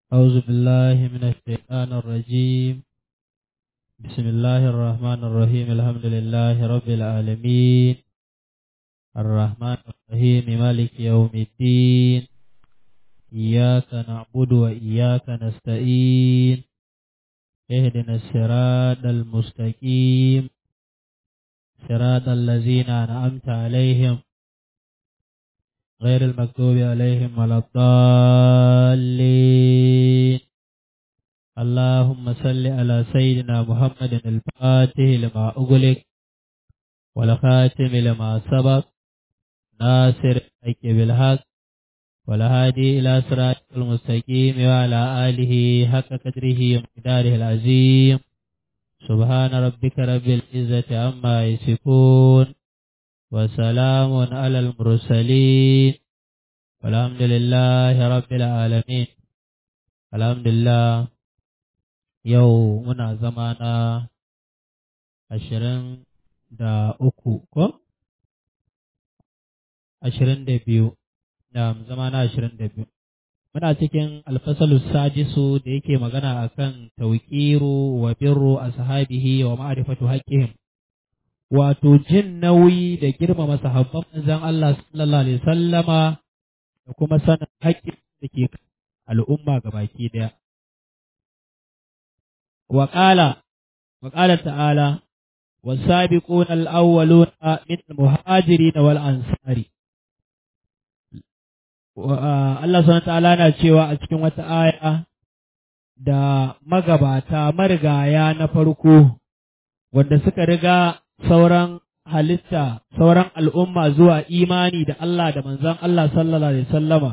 أعوذ بالله من الشيطان الرجيم بسم الله الرحمن الرحيم الحمد لله رب العالمين الرحمن الرحيم مالك يوم الدين إياك نعبد وإياك نستعين اهدنا الصراط المستقيم صراط الذين أنعمت عليهم غير المكتوب عليهم ولا الضالين اللهم صل على سيدنا محمد الفاتح لما أغلق والخاتم لما سبق ناصر الحق بالحق والهادي إلى صراط المستقيم وعلى آله حق قدره ومقداره العظيم سبحان ربك رب العزة عما يصفون وسلام على المرسلين والحمد لله رب العالمين الحمد لله yau muna zama na ashirin da uku ko? ashirin da biyu da zama na ashirin da biyu muna cikin alfasalu sajisu da yake magana akan tauƙiru wa birru ashabihi wa ma'rifatu haqqihim wato jin nauyi da girmama sahabban manzon Allah sallallahu alaihi sallama da kuma sanin haƙƙin da ke al'umma gabaki daya وقال وقال تعالى والسابقون الأولون من المهاجرين والأنصار Allah subhanahu ta'ala na cewa a cikin wata aya da magabata marigaya na farko wanda suka riga sauran halitta sauran al'umma zuwa imani da Allah da manzon Allah sallallahu alaihi wasallama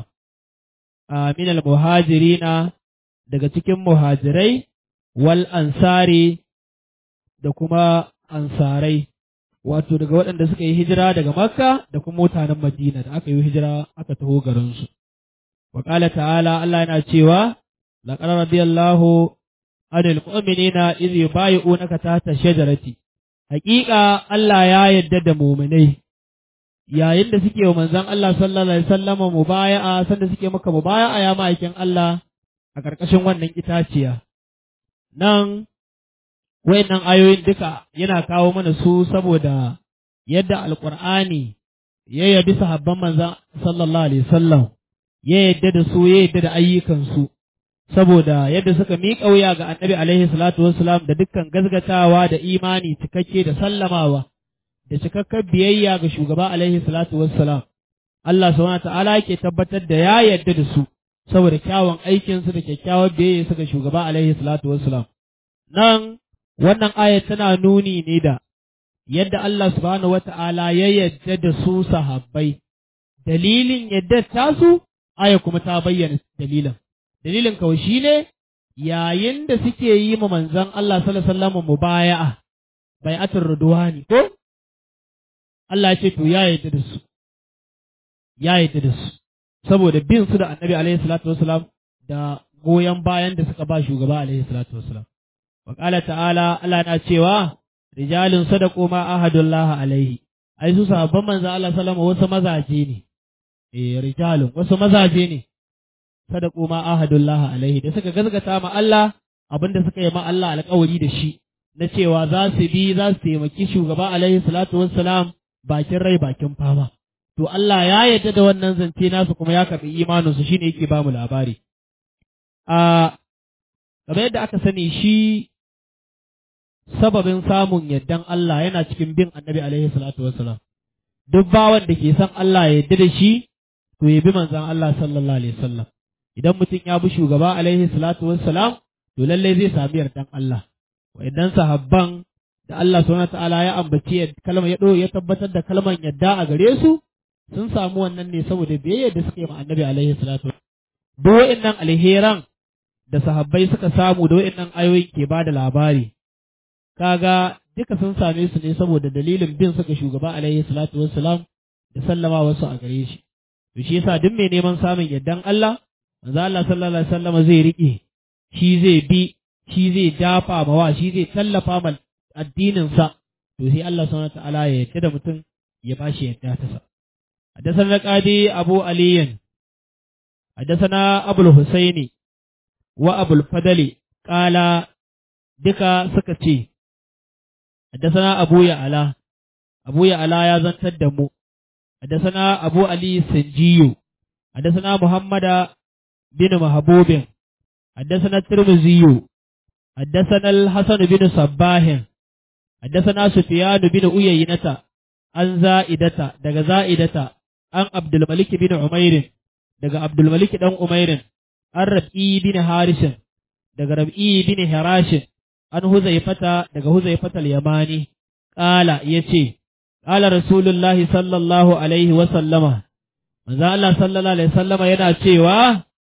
min al-muhajirina daga cikin muhajirai wal ansari da kuma ansarai wato daga waɗanda suka yi hijira daga makka da kuma mutanen madina da aka yi hijira aka taho garinsu wa ƙala ta'ala Allah yana cewa laqad radiyallahu anil mu'minina idh yubayi'unaka tahta shajarati haƙiƙa Allah ya yarda da mu'minai yayin da suke wa manzon Allah sallallahu alaihi wasallam mubaya'a sanda suke maka mubaya'a ya ma'aikin Allah a ƙarƙashin wannan itaciya nan wayannan ayoyin duka yana kawo mana su saboda yadda alkur'ani ya yabi sahabban manzan sallallahu alaihi wasallam ya yadda da su ya yadda da ayyukansu saboda yadda suka miƙa wuya ga annabi alaihi salatu wassalam da dukkan gazgatawa da imani cikakke da sallamawa da cikakken biyayya ga shugaba alaihi salatu wassalam Allah subhanahu ta'ala yake tabbatar da ya yadda da su saboda kyawun aikinsu da kyakkyawar biyayya suka shugaba alaihi salatu wassalam nan wannan ayat tana nuni ne da yadda Allah subhanahu wata'ala ya yadda da su sahabbai dalilin yadda tasu aya kuma ta bayyana dalilin dalilin kawai shine yayin da suke yi ma manzon Allah sallallahu alaihi wasallam mubaya'a bai'atul ridwani ko Allah ya ce to ya yadda da su ya yadda da su saboda bin su da annabi alaihi salatu wasalam da goyon bayan da suka ba shugaba alaihi salatu wasalam wa qala ta'ala Allah na cewa rijalun sadaqu ma ahadullah alaihi ai su sahabban manzo Allah sallama wasu mazaje ne eh rijalun wasu mazaje ne sadaqu ma ahadullah alaihi da suka gazgata ma Allah abinda suka yi ma Allah alƙawari da shi na cewa za su bi za su taimaki shugaba alaihi salatu wassalam bakin rai bakin fama to Allah ya yarda da wannan zance nasu kuma ya karɓi imaninsu shine yake ba mu labari a kamar yadda aka sani shi sababin samun yardan Allah yana cikin bin annabi alaihi salatu wassalam duk bawan da ke son Allah ya yarda da shi to ya bi manzon Allah sallallahu alaihi wasallam idan mutum ya bi shugaba alaihi salatu wassalam to lallai zai sami yardan Allah wa'annan sahabban da Allah subhanahu ta'ala ya ambaci kalmar ya ya tabbatar da kalmar yadda a gare su sun samu wannan ne saboda biyayya da suka yi ma annabi alaihi salatu duk wa'annan alheran da sahabbai suka samu da wa'annan ayoyin ke bada labari kaga duka sun same su ne saboda dalilin bin suka shugaba alaihi salatu wassalam da sallama wasu a gare shi to shi yasa duk mai neman samun yardan Allah manzo Allah sallallahu alaihi wasallam zai rike shi zai bi shi zai dafa mawa shi zai tallafa ma addinin sa to sai Allah subhanahu wa ta'ala ya yarda da mutum ya bashi yadda ta sa حدثنا القاضي أبو علي حدثنا أبو الحسين wa abul fadali qala duka suka ce حدثنا أبو يعلى أبو يعلى يا زنتد دمو حدثنا أبو علي السنجي حدثنا محمد بن محبوب حدثنا الترمذي حدثنا الحسن بن صباح حدثنا سفيان بن أيينة عن زائدة دغ زائدة عن عبد الملك بن عمير دغ عبد الملك بن عمير عن ربيع بن حارث دغ ربيع بن حراش عن هزيفة دغ هزيفة اليماني قال يتي قال رسول الله صلى الله عليه وسلم manzo Allah sallallahu alaihi wasallama yana cewa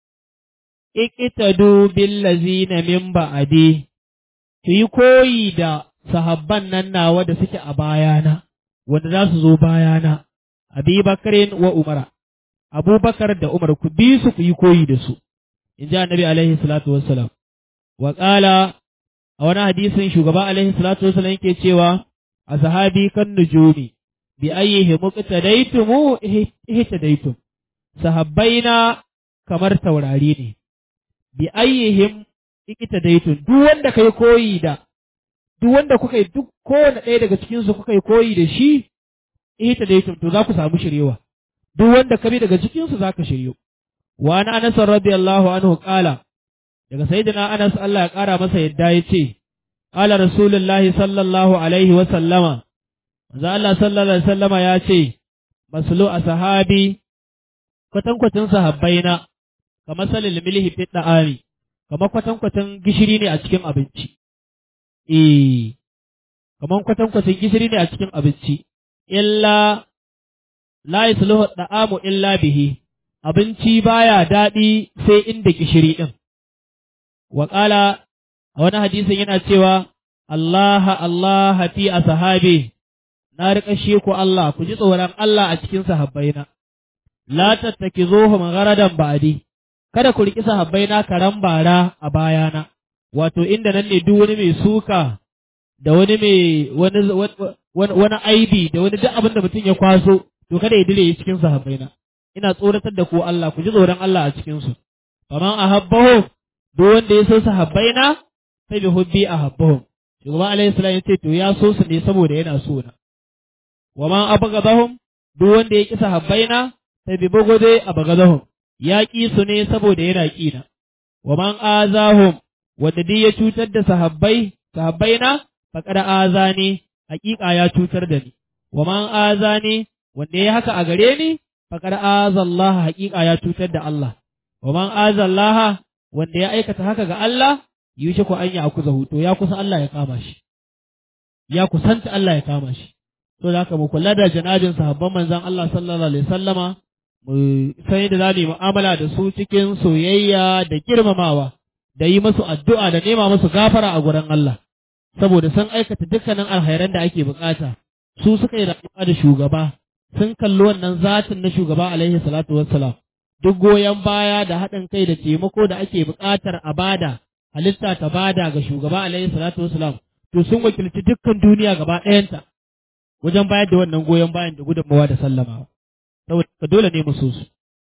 iqtadu billazina min ba'di ku yi koyi da sahabban nan nawa da suke a bayana wanda za su zo bayana Abi Bakarin wa Umara Abubakar da Umar ku bi su ku yi koyi da su in ji Annabi alaihi salatu wassalam wa qala a wani hadisin shugaba alaihi salatu wassalam yake cewa a sahabi kan nujumi bi ayyihi muqtadaytumu ihtadaytum sahabbaina kamar taurari ne bi ayyihim iqtadaytum duk wanda kai koyi da duk wanda kuka yi duk kowane ɗaya daga cikin su kuka yi koyi da shi ihtadaytum to za ku samu shiryewa duk wanda ka bi daga cikin su zaka shiryo wa ana Anas radiyallahu anhu qala daga sayyidina Anas Allah ya kara masa yadda yace qala rasulullahi sallallahu alaihi wa sallama manzo Allah sallallahu alaihi wasallama ya ce maslu a sahabi kwatankwacin sahabbaina kamar salil milhi fi da'ami kamar kwatankwacin gishiri ne a cikin abinci eh kamar kwatankwacin gishiri ne a cikin abinci illa la yasluhu da'amu illa bihi abinci baya daɗi sai inda gishiri din wa qala a wani hadisin yana cewa Allah Allah fi ashabi na riƙa ku Allah ku ji tsoron Allah a cikin sahabbaina la tattakizuhum gharadan ba'di kada ku riƙi sahabbaina karan bara a bayana wato inda nan ne duk wani mai suka da wani mai wani wani aibi da wani duk abin da mutum ya kwaso to kada ya dire cikin sahabbaina ina tsoratar da ku Allah ku ji tsoron Allah a cikin su faman ahabbahum duk wanda ya so sahabbaina sai bi hubbi ahabbahum shugaba alaihi salam ya ce to ya so su ne saboda yana so na wa man abghadahum duk wanda ya ki sahabbaina sai bi bugode abghadahum ya ki su ne saboda yana ki na wa man azahum wanda duk ya cutar da sahabbai sahabbaina faqad azani hakika ya cutar da ni wa man azani wanda ya haka a gare ni faqad azallah hakika ya cutar da Allah wa man azallaha wanda ya aikata haka ga Allah yushe ko an ya akuzahu to ya kusa Allah ya kama shi ya kusanta Allah ya kama shi to da haka mu kula da janajin sahabban manzon Allah sallallahu alaihi wasallama mu sai da zamu mu'amala da su cikin soyayya da girmamawa da yi musu addu'a da nema musu gafara a gurin Allah saboda sun aikata dukkanin alhairan da ake bukata su suka yi rayuwa da shugaba sun kalli wannan zatin na shugaba alaihi salatu wassalam duk goyon baya da haɗin kai da taimako da ake buƙatar a bada halitta ta bada ga shugaba alaihi salatu wassalam to sun wakilci dukkan duniya gaba ɗayanta wajen bayar da wannan goyon bayan da gudunmawa da sallamawa saboda dole ne mu so su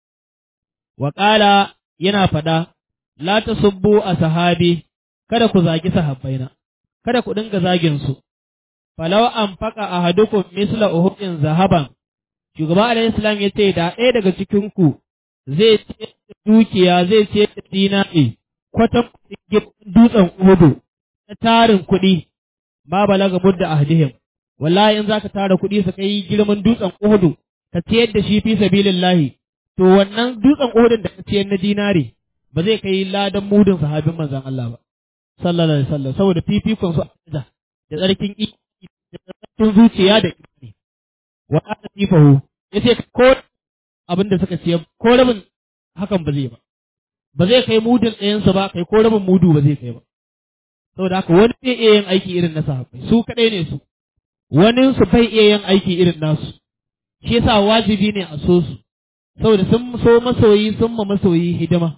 wa yana faɗa la tasubbu a sahabi kada ku zagi sahabbaina kada ku dinga zagin su falau an faka ahadukum misla uhudin zahaban shugaba alaihi salam ya ce da ɗaya daga cikin ku zai ce dukiya zai ce da dinari kwatan dutsen uhudu na tarin kuɗi ma balaga mudda ahdihim wallahi in zaka tara kuɗi su kai girman dutsen uhudu ka ciyar da shi fi sabilillahi to wannan dutsen uhudun da ka ciyar na dinari ba zai kai ladan mudun sahabin manzon Allah ba sallallahu alaihi wasallam saboda fifikon su da tsarkin da tsarkin zuciya da imani wa ana sifahu yace ko abin da suka ce ko rabin hakan ba zai ba ba zai kai mudun ɗayansu ba kai ko rabin mudu ba zai kai ba saboda haka wani zai iya yin aiki irin na sahabbai su kaɗai ne su wani su bai iya yin aiki irin nasu shi yasa wajibi ne a so su saboda sun so masoyi sun ma masoyi hidima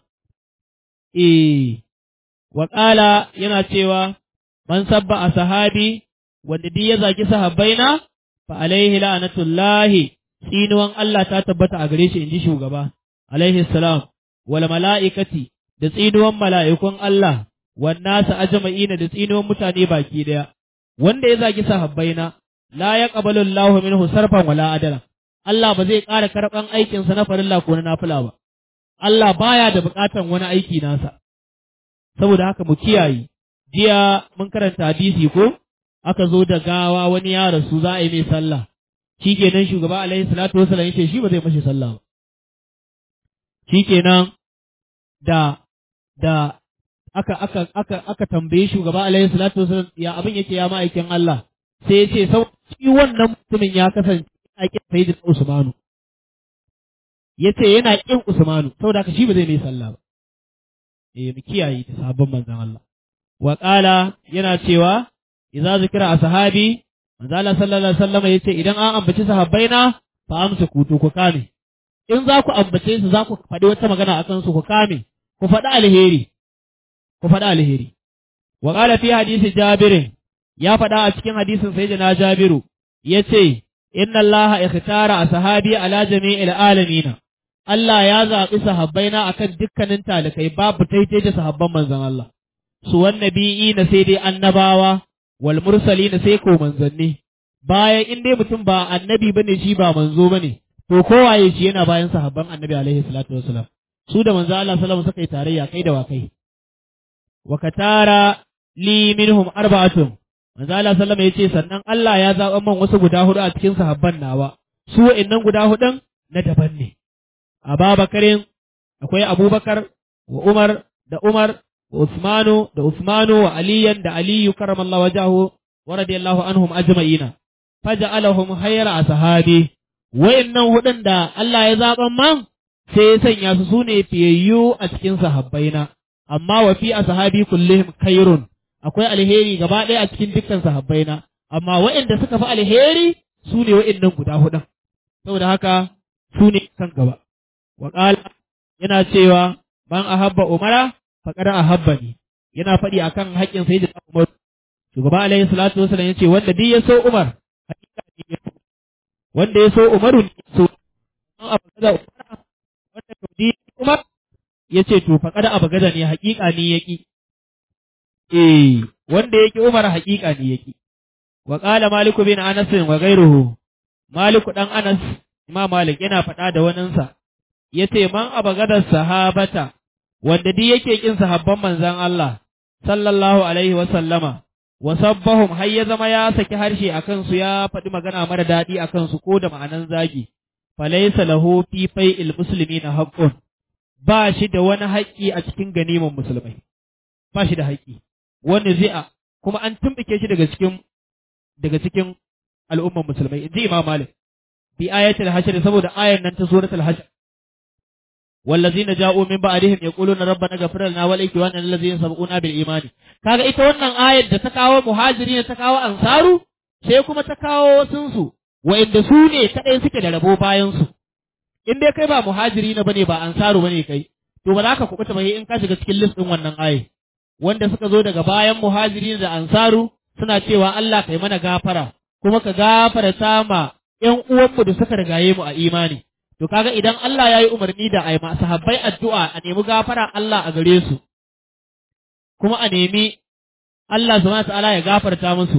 eh wa yana cewa man sabba a sahabi wanda duk ya zagi sahabbaina fa alaihi la'natullahi tsinuwan Allah ta tabbata a gare shi inji shugaba alaihi salam wal mala'ikati da tsinuwan mala'ikun Allah wannasa ajma'ina da tsinuwan mutane baki daya wanda ya zagi sahabbaina la yaqbalu Allahu minhu sarfan wala adala Allah ba zai ƙara karɓan aikinsa na farilla ko na nafila ba Allah baya da buƙatan wani aiki nasa saboda haka mu kiyaye jiya mun karanta hadisi ko aka zo da gawa wani ya rasu za a yi mai sallah shikenan shugaba alaihi salatu wasallam yace shi ba zai mashi sallah ba shikenan da da aka aka aka aka tambaye shugaba alaihi salatu wasallam ya abin yake ya ma'aikin Allah sai ya ce sau shi wannan mutumin ya kasance yana kin sayyidina Usmanu yace yana kin Usmanu saboda haka shi ba zai mai sallah ba eh mu kiyaye ta sabon manzon Allah wa qala yana cewa idza zikira ashabi manzo Allah sallallahu alaihi wasallam yace idan an ambaci sahabbaina fa amsa kutu ku kame in za ku ambace su za ku faɗi wata magana akan su ku kame ku faɗi alheri ku faɗi alheri wa qala fi hadisi Jabir ya faɗa a cikin hadisin sayyidina Jabiru yace inna Allah ikhtara ashabi ala jami'il alamin Allah ya zaɓi sahabbaina akan dukkanin talikai babu taitai da sahabban manzon Allah su wannabi'i na sai dai annabawa wal mursali na sai ko manzanni bayan in dai mutum ba annabi bane shi ba manzo bane to kowaye shi yana bayan sahabban annabi alaihi salatu wasalam su da manzo Allah sallallahu alaihi wasallam suka yi tarayya kai da wakai wa katara li minhum arba'atun manzo Allah sallallahu alaihi yace sannan Allah ya zaɓa man wasu guda hudu a cikin sahabban nawa su wa'annan guda hudun na daban ne Ababakarin akwai Abubakar wa Umar da Umar wa Usmanu da Usmanu wa Aliyan da Aliyu karamallahu wajahu wa radiyallahu anhum ajma'ina faja'alahum khayra ashabi wayannan hudun da Allah ya zaban man sai ya sanya su sune fiyayyu a cikin sahabbaina amma wa fi ashabi kullihim khairun akwai alheri gaba ɗaya a cikin dukkan sahabbaina amma wayanda suka fi alheri su ne wayannan guda hudun saboda haka su ne kan gaba wa yana cewa man ahabba umara faqad ahabbani yana faɗi akan haƙƙin sayyidina Umar shugaba alaihi salatu wasallam yace wanda duk ya so Umar hakika ne ya so wanda ya so Umaru ne ya so an abagaza Umar wanda to di Umar yace to faqad abagaza ne hakika ne yaki eh wanda yake Umar hakika ne yaki wa qala Malik bin Anas wa ghayruhu Malik dan Anas Imam Malik yana faɗa da waninsa yace man abagadar sahabata wanda duk yake kin sahabban manzon Allah sallallahu alaihi wa sallama wa sabbahum har ya zama ya saki harshe akan su ya faɗi magana mara daɗi akan su ko da ma'anan zagi falaysa lahu fi fai'il muslimina haqqun ba shi da wani haƙƙi a cikin ganiman musulmai ba shi da haƙƙi wani zi'a kuma an tumbike shi daga cikin daga cikin al'umman musulmai inji Imam Malik bi ayatul hashr saboda ayan nan ta suratul hashr والذين جاءوا من بعدهم يقولون ربنا اغفر لنا ولإخواننا الذين سبقونا بالإيمان kaga ita wannan ayar da ta kawo muhajiri ta kawo ansaru sai kuma ta kawo wasun su wa'inda su ne kadai suke da rabo bayan su in dai kai ba muhajiri na bane ba ansaru bane kai to ba za ka kubuta ba in ka shiga cikin list din wannan ayar wanda suka zo daga bayan muhajiri da ansaru suna cewa Allah kai mana gafara kuma ka gafara sama ƴan uwanmu da suka rigaye mu a imani To kaga idan Allah ya yi umarni da a yi sahabbai addu'a a nemi gafara Allah a gare su, kuma a nemi Allah subhanahu ta'ala ya gafarta musu,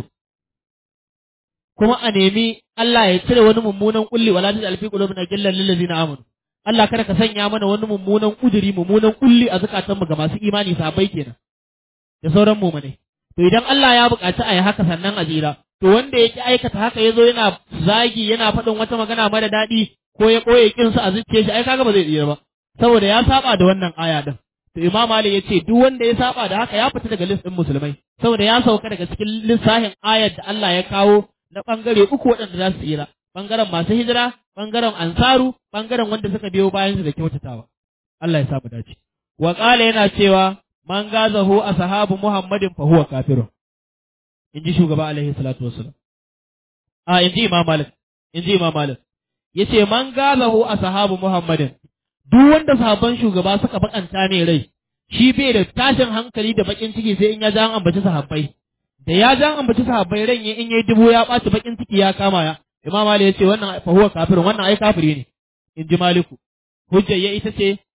kuma a nemi Allah ya cire wani mummunan kulli wala ta alfi qulubina gillan lil ladina amanu. Allah kada ka sanya mana wani mummunan kuduri mummunan kulli a zukatanmu ga masu imani sahabbai kenan. Da sauran mumune. To idan Allah ya buƙaci a yi haka sannan a jira, to wanda ya ki aikata haka ya zo yana zagi yana faɗin wata magana mara daɗi ko ya ɓoye kinsa a zuciya shi ai kaga ba zai tsira ba saboda ya saba da wannan aya din to imam ali ya ce duk wanda ya saba da haka ya fita daga list din musulmai saboda ya sauka daga cikin lissahin ayar da Allah ya kawo na bangare uku waɗanda za su tsira bangaren masu hijira bangaren ansaru bangaren wanda suka biyo bayan su da kyautatawa Allah ya samu dace wa qala yana cewa man gazahu ashabu muhammadin fa huwa kafirun inji shugaba alaihi salatu wassalam a inji imam malik inji imam malik yace man gazahu ashabu muhammadin duk wanda sahabban shugaba suka bakanta mai rai shi bai da tashin hankali da bakin ciki sai in ya ja an ambaci sahabbai da ya ja an ambaci sahabbai ran in yayi dubu ya ɓaci bakin ciki ya kama ya imam ali yace wannan fa huwa kafirun wannan ai kafiri ne in ji maliku hujjar ya ita ce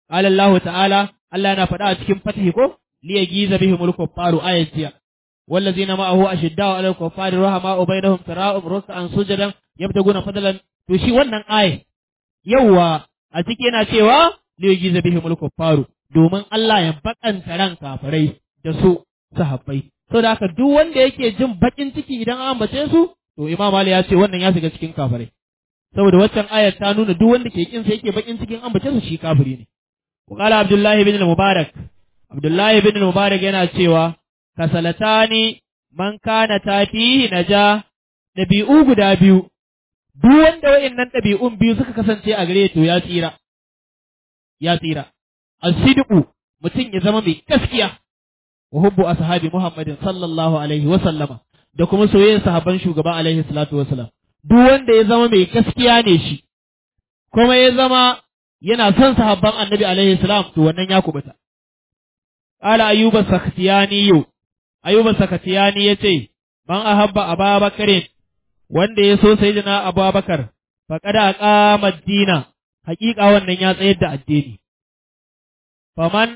qala Allah ta'ala Allah yana faɗa a cikin fatihi ko li yagiza bihimul kuffaru ayatiya والذين معه أشداء على الكفار رحماء بينهم تراهم ركعا سجدا يبتغون فضلا to shi wannan aya yauwa a ciki yana cewa li yujiza bihimul kuffaru domin Allah ya bakanta ran kafirai da su sahabbai saboda haka duk wanda yake jin bakin ciki idan an ambace su to Imam Ali ya ce wannan ya shiga cikin kafirai saboda waccan ayar ta nuna duk wanda ke kin sa yake bakin cikin ambace su shi kafiri ne وقال عبد الله بن المبارك عبد الله بن المبارك yana cewa kasalatani man kana tafihi naja dabi'u guda biyu duk wanda wayannan dabi'un biyu suka kasance a gare to ya tsira ya tsira as-sidqu mutum ya zama mai gaskiya wa hubbu ashabi muhammadin sallallahu alaihi wa sallama da kuma soyayyar sahabban shugaba alaihi salatu wa salam duk wanda ya zama mai gaskiya ne shi kuma ya zama yana son sahabban annabi alaihi salam to wannan ya kubuta qala ayyuba sakhtiyani ayyuba sakhtiyani yace man ahabba ababakar wanda ya so sayyidina abubakar faqad aqama ad-dina haqiqa wannan ya tsayar da addini faman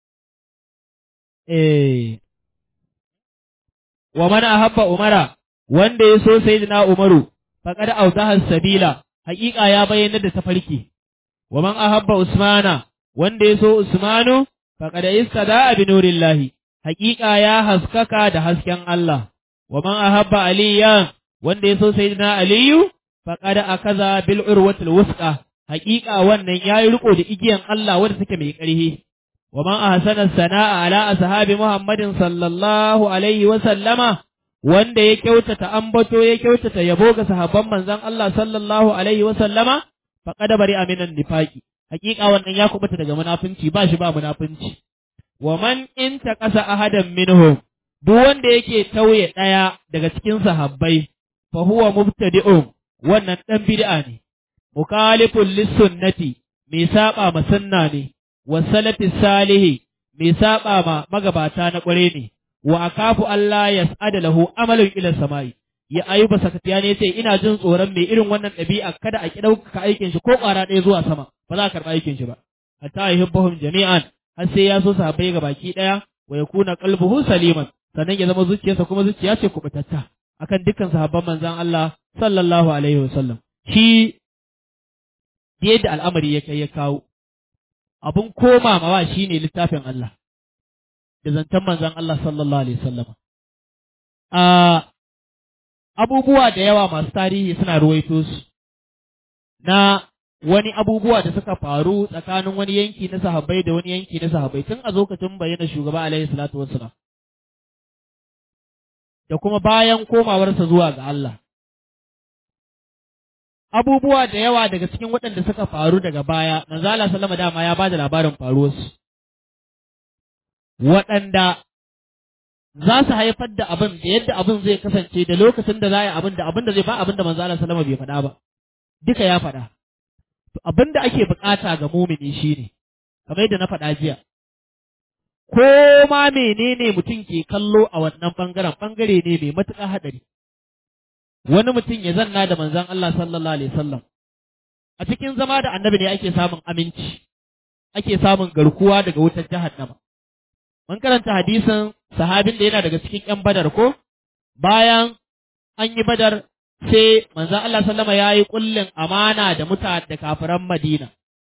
eh wa man ahabba umara wanda ya so sayyidina umaru faqad awdaha sabila haqiqa ya bayyana da tafarki wa man ahabba usmana wanda ya so usmanu faqad istada bi nurillahi haqiqa ya haskaka da hasken Allah wa man ahabba aliya wanda ya so sayyidina aliyu faqad akaza bil urwatil wusqa haqiqa wannan yayi riko da igiyan Allah wanda take mai ƙarfi wa man ahsana sana'a ala ashabi muhammadin sallallahu alaihi wa sallama wanda ya kyautata ambato ya kyautata yabo ga sahabban manzon Allah sallallahu alaihi wa sallama faqad bari aminan nifaqi hakika wannan ya kubuta daga munafunci ba shi ba munafunci wa man in taqasa ahadan minhum duk wanda yake tauye daya daga cikin sahabbai fa huwa mubtadi'un wannan dan bid'a ne mukhalifun lis-sunnati mai saba ma sunna ne wa salafi salihi mai saba ma magabata na kware ne wa akafu Allah yas'ada lahu amalun ila samai ya ayuba sakatiya ne ce ina jin tsoron mai irin wannan ɗabi'a kada a ki ɗaukaka aikin shi ko ƙwara ɗaya zuwa sama ba za a karɓi aikin shi ba hatta yuhibbahum jami'an har sai ya so sahabbai ga baki ɗaya wa yakuna qalbuhu saliman sannan ya zama zuciyarsa kuma zuciya ce kubutatta akan dukkan sahabban manzon Allah sallallahu alaihi wasallam shi yadda al'amari ya kai ya kawo abun koma mawa shine littafin Allah da zancen manzon Allah sallallahu alaihi wasallam a abubuwa da yawa masu tarihi suna ruwaito su na wani abubuwa da suka faru tsakanin wani yanki na sahabbai da wani yanki na sahabbai tun a lokacin bayyana shugaba alaihi salatu wassalam da kuma bayan komawarsa zuwa ga Allah abubuwa da yawa daga cikin waɗanda suka faru daga baya manzo Allah sallama dama ya bada labarin faruwarsu waɗanda za su haifar da abin da yadda abin zai kasance da lokacin da za a yi abin da abin da zai ba abin da manzo Allah sallama bai faɗa ba duka ya faɗa to abin da ake bukata ga mumini shine kamar yadda na faɗa jiya ko ma menene mutum ke kallo a wannan bangaren bangare ne mai matuƙar haɗari wani mutum ya zanna da manzon Allah sallallahu alaihi wasallam a cikin zama da annabi ne ake samun aminci ake samun garkuwa daga wutar jahannama mun karanta hadisin sahabin da yana daga cikin ƴan badar ko bayan an yi badar sai manzon Allah sallama ya yi kullin amana da muta da kafiran Madina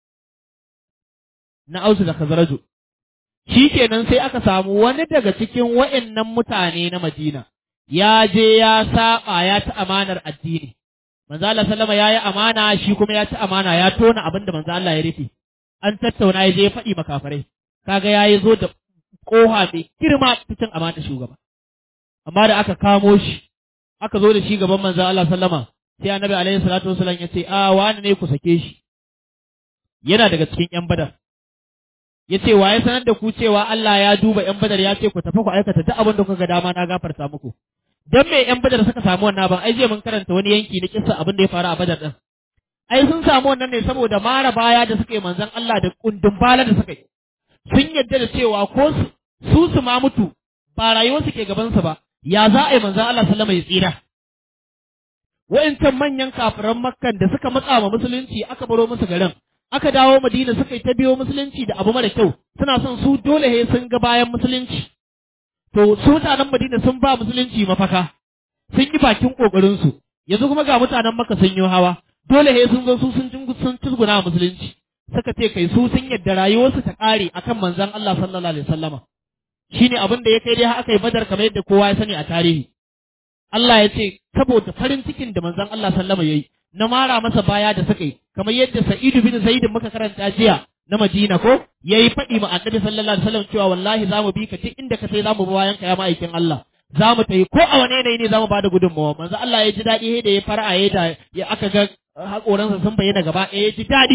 na Ausu da Khazraju shi kenan sai aka samu wani daga cikin wa'annan mutane na Madina ya je ya saba ya ci amanar addini manzo Allah sallama yayi amana shi kuma ya ci amana ya tona abin da manzo Allah ya rufe an tattauna ya je ya faɗi makafarai kaga yayi zo da koha mai girma cikin amana shugaba amma da aka kamo shi aka zo da shi gaban manzo Allah sallama sai annabi alaihi salatu wasallam ya ce a wani ne ku sake shi yana daga cikin yan badar ya ce wa ya sanar da ku cewa Allah ya duba ‘yan badar ya ce ku tafi ku aikata duk abin da kuka ga dama na gafarta muku. Don me ‘yan badar suka samu wannan ban ai mun karanta wani yanki na kissa abin da ya faru a badar ɗin. Ai sun samu wannan ne saboda mara baya da suka yi manzon Allah da kundin bala da suka yi. Sun yarda da cewa ko su su ma mutu ba rayuwar su ke gabansa ba ya za a yi manzon Allah sallama ya tsira. Wa'incan manyan kafiran makkan da suka matsa wa musulunci aka baro musu garin aka dawo Madina suka yi ta biyo musulunci da abu mara kyau suna son su dole he sun ga bayan musulunci to su mutanen Madina sun ba musulunci mafaka sun yi bakin kokarin su yanzu kuma ga mutanen Makka sun yi hawa dole he sun zo su sun sun tuzguna musulunci suka ce kai su sun yadda rayuwarsu ta kare akan manzon Allah sallallahu alaihi wasallama shine abin da ya kai dai aka yi badar kamar yadda kowa ya sani a tarihi Allah ya ce saboda farin cikin da manzon Allah sallama yayi na mara masa baya da suka yi kamar yadda Sa'id bin Zaid muka karanta jiya na Madina ko yayi faɗi ma Annabi sallallahu alaihi wasallam cewa wallahi zamu bi ka duk inda ka sai zamu bi bayan ka ya ma'aikin Allah zamu tayi ko a wane yanayi ne zamu bada gudunmawa manzo Allah ya ji daɗi da ya fara ya da ya aka ga hakoransa sun bayyana gaba ɗaya ya ji daɗi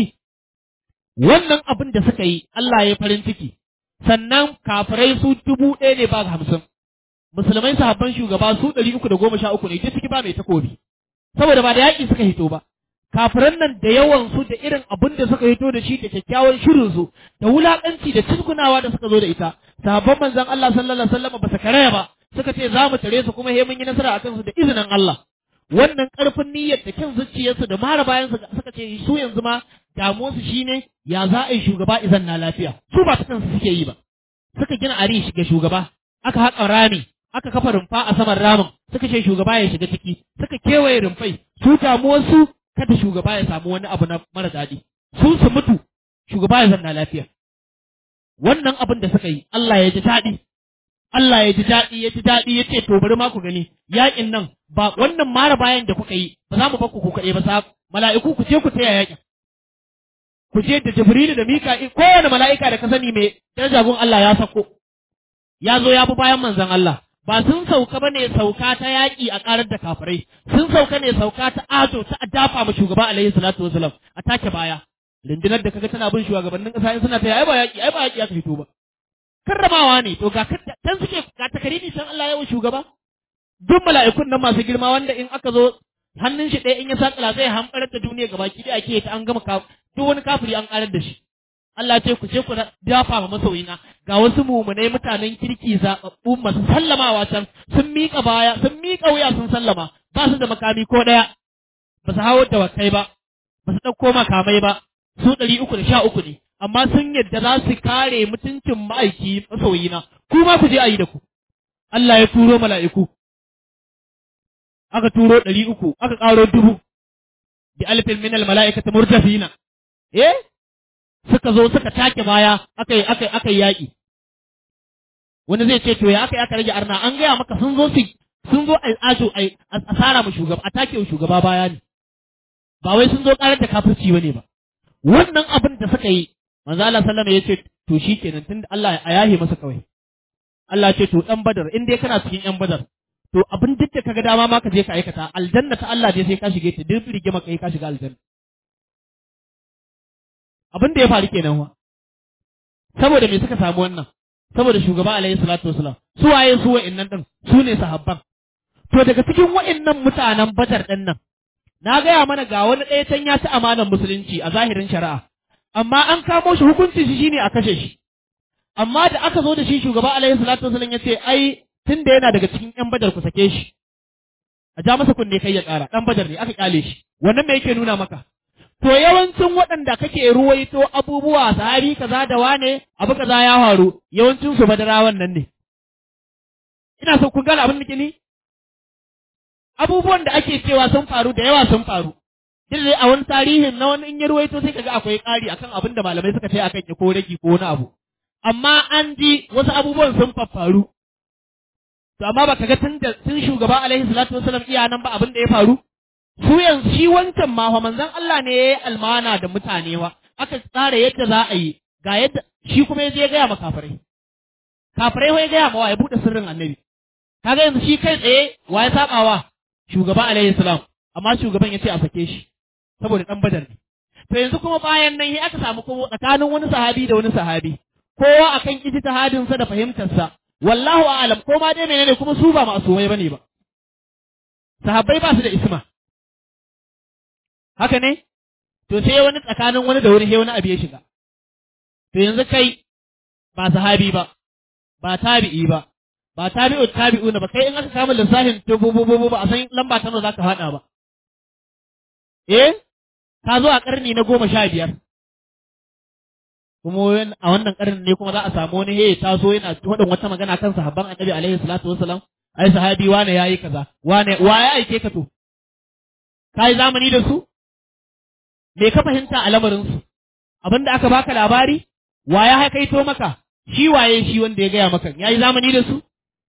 wannan abin da suka yi Allah ya farin ciki sannan kafirai su dubu ɗaya ne ba hamsin musulmai sahabban shugaba su ɗari uku da goma sha uku ne duk ciki ba mai takobi saboda ba da yaƙi suka hito ba kafiran nan da yawan su da irin abin da suka hito da shi da kyakkyawan shirin su da wulaƙanci da cizgunawa da suka zo da ita sahabban manzon Allah sallallahu alaihi wasallam ba su karaya ba suka ce za mu tare su kuma he mun yi nasara akan su da izinin Allah wannan ƙarfin niyyar da kyan zuciyarsu da mara bayan su suka ce su yanzu ma damuwarsu shine ya za a yi shugaba izan na lafiya su ba ta kansu suke yi ba suka gina arish ga shugaba aka haƙa rami aka kafa rumfa a saman ramin suka ce shugaba ya shiga ciki suka kewaye rumfai su damuwarsu kada shugaba ya samu wani abu na mara daɗi su su mutu shugaba ya zanna lafiya wannan abin da suka yi Allah ya ji daɗi Allah ya ji daɗi ya ji daɗi ya ce to bari ma ku gani yaƙin nan ba wannan mara bayan da kuka yi ba za mu bakku ku kaɗai ba sa mala'iku ku je ku taya yaƙin ku je da Jibrilu da Mika'il kowane mala'ika da ka sani mai daraja gun Allah ya sako ya zo ya bi bayan manzon Allah ba sun sauka bane sauka ta yaƙi a ƙarar da kafirai sun sauka ne sauka ta ajo ta dafa ma shugaba alaihi salatu wasalam a take baya rundunar da kaga tana bin shugabannin ƙasa suna ta ai ba yaƙi ai ba yaƙi aka fito ba karramawa ne to ga kan suke ga takariri san Allah yawan shugaba duk mala'ikun nan masu girma wanda in aka zo hannun shi ɗaya in ya sakala zai hamɓarar da duniya gaba ki da ake ta an gama duk wani kafiri an ƙarar da shi Allah ce ku ce ku dafa ma masoyina ga wasu mumunai mutanen kirki zaɓaɓɓu masu sallamawa can sun miƙa baya sun miƙa wuya sun sallama ba su da makami ko ɗaya ba su hawo da wakai ba ba su ɗauko makamai ba su ɗari uku da sha uku ne amma sun yadda za su kare mutuncin ma'aiki masoyina ku ma ku je a yi da ku Allah ya turo mala'iku aka turo ɗari uku aka ƙaro dubu bi alfin minal mala'ikata murtafina eh suka zo suka take baya aka yi aka aka yaƙi wani zai ce to ya aka aka rage arna an gaya maka sun zo su sun zo a ajo a asara mu shugaba a take shugaba baya ne ba wai sun zo karar da kafirci bane ba wannan abin da suka yi manzo Allah sallama ya ce to shikenan tunda Allah ya yahe masa kawai Allah ce to dan badar in dai kana cikin yan badar to abin duk da kaga dama ma ka je ka aikata aljanna ta Allah dai sai ka shige ta duk rige maka kai ka shiga aljanna abin da ya faru kenan wa saboda me suka samu wannan saboda shugaba alaihi salatu wasalam su waye su wa'annan din su ne sahabban to daga cikin wa'annan mutanen badar din nan na gaya mana ga wani ɗaya can ya ci amanar musulunci a zahirin shari'a amma an kamo shi hukunci shi shine a kashe shi amma da aka zo da shi shugaba alaihi salatu wasalam ya ce ai tun da yana daga cikin yan badar ku sake shi a ja masa kunne kai ya ƙara ɗan badar ne aka kyale shi wannan me yake nuna maka to yawancin waɗanda kake ruwaito abubuwa sahabi kaza da wane abu kaza ya faru yawancin su badarawan nan ne ina so kun gane abin da ni abubuwan da ake cewa sun faru da yawa sun faru duk dai a wani tarihin na wani in ya ruwaito sai kaga akwai ƙari akan abin da malamai suka ce akan ya ko ragi ko wani abu amma an ji wasu abubuwan sun faru to amma baka ga tun da tun shugaba alaihi salatu wasallam iya nan ba abin da ya faru su yanzu shi wancan ma fa manzon Allah ne yayi almana da mutane wa aka tsara yadda za a yi ga yadda shi kuma ya je ya gaya ma kafirai kafirai wai gaya ma wa ya bude sirrin annabi kaga yanzu shi kai tsaye wa ya saba wa shugaba alaihi salam amma shugaban ya ce a sake shi saboda dan badar ne to yanzu kuma bayan nan aka samu kuma tsakanin wani sahabi da wani sahabi kowa akan ijtihadin sa da fahimtar sa wallahu a'lam ko ma dai menene kuma su ba masumai bane ba sahabbai ba su da isma haka ne to sai wani tsakanin wani da wani sai wani abu ya shiga to yanzu kai ba sahabi ba ba tabi'i ba ba tabi'u tabi'una ba kai in aka kama lissafin to bu bu ba a san lamba ta nawa zaka fada ba eh ka zo a karni na goma sha biyar kuma a wannan karin ne kuma za a samu wani he taso yana faɗin wata magana kan sahabban annabi alaihi salatu wassalam ai sahabi wane yayi kaza wane wa ya aike ka to kai zamani da su me ka fahimta a lamarin su abinda aka baka labari wa ya haikaito maka shi waye shi wanda ya gaya maka yayi zamani da su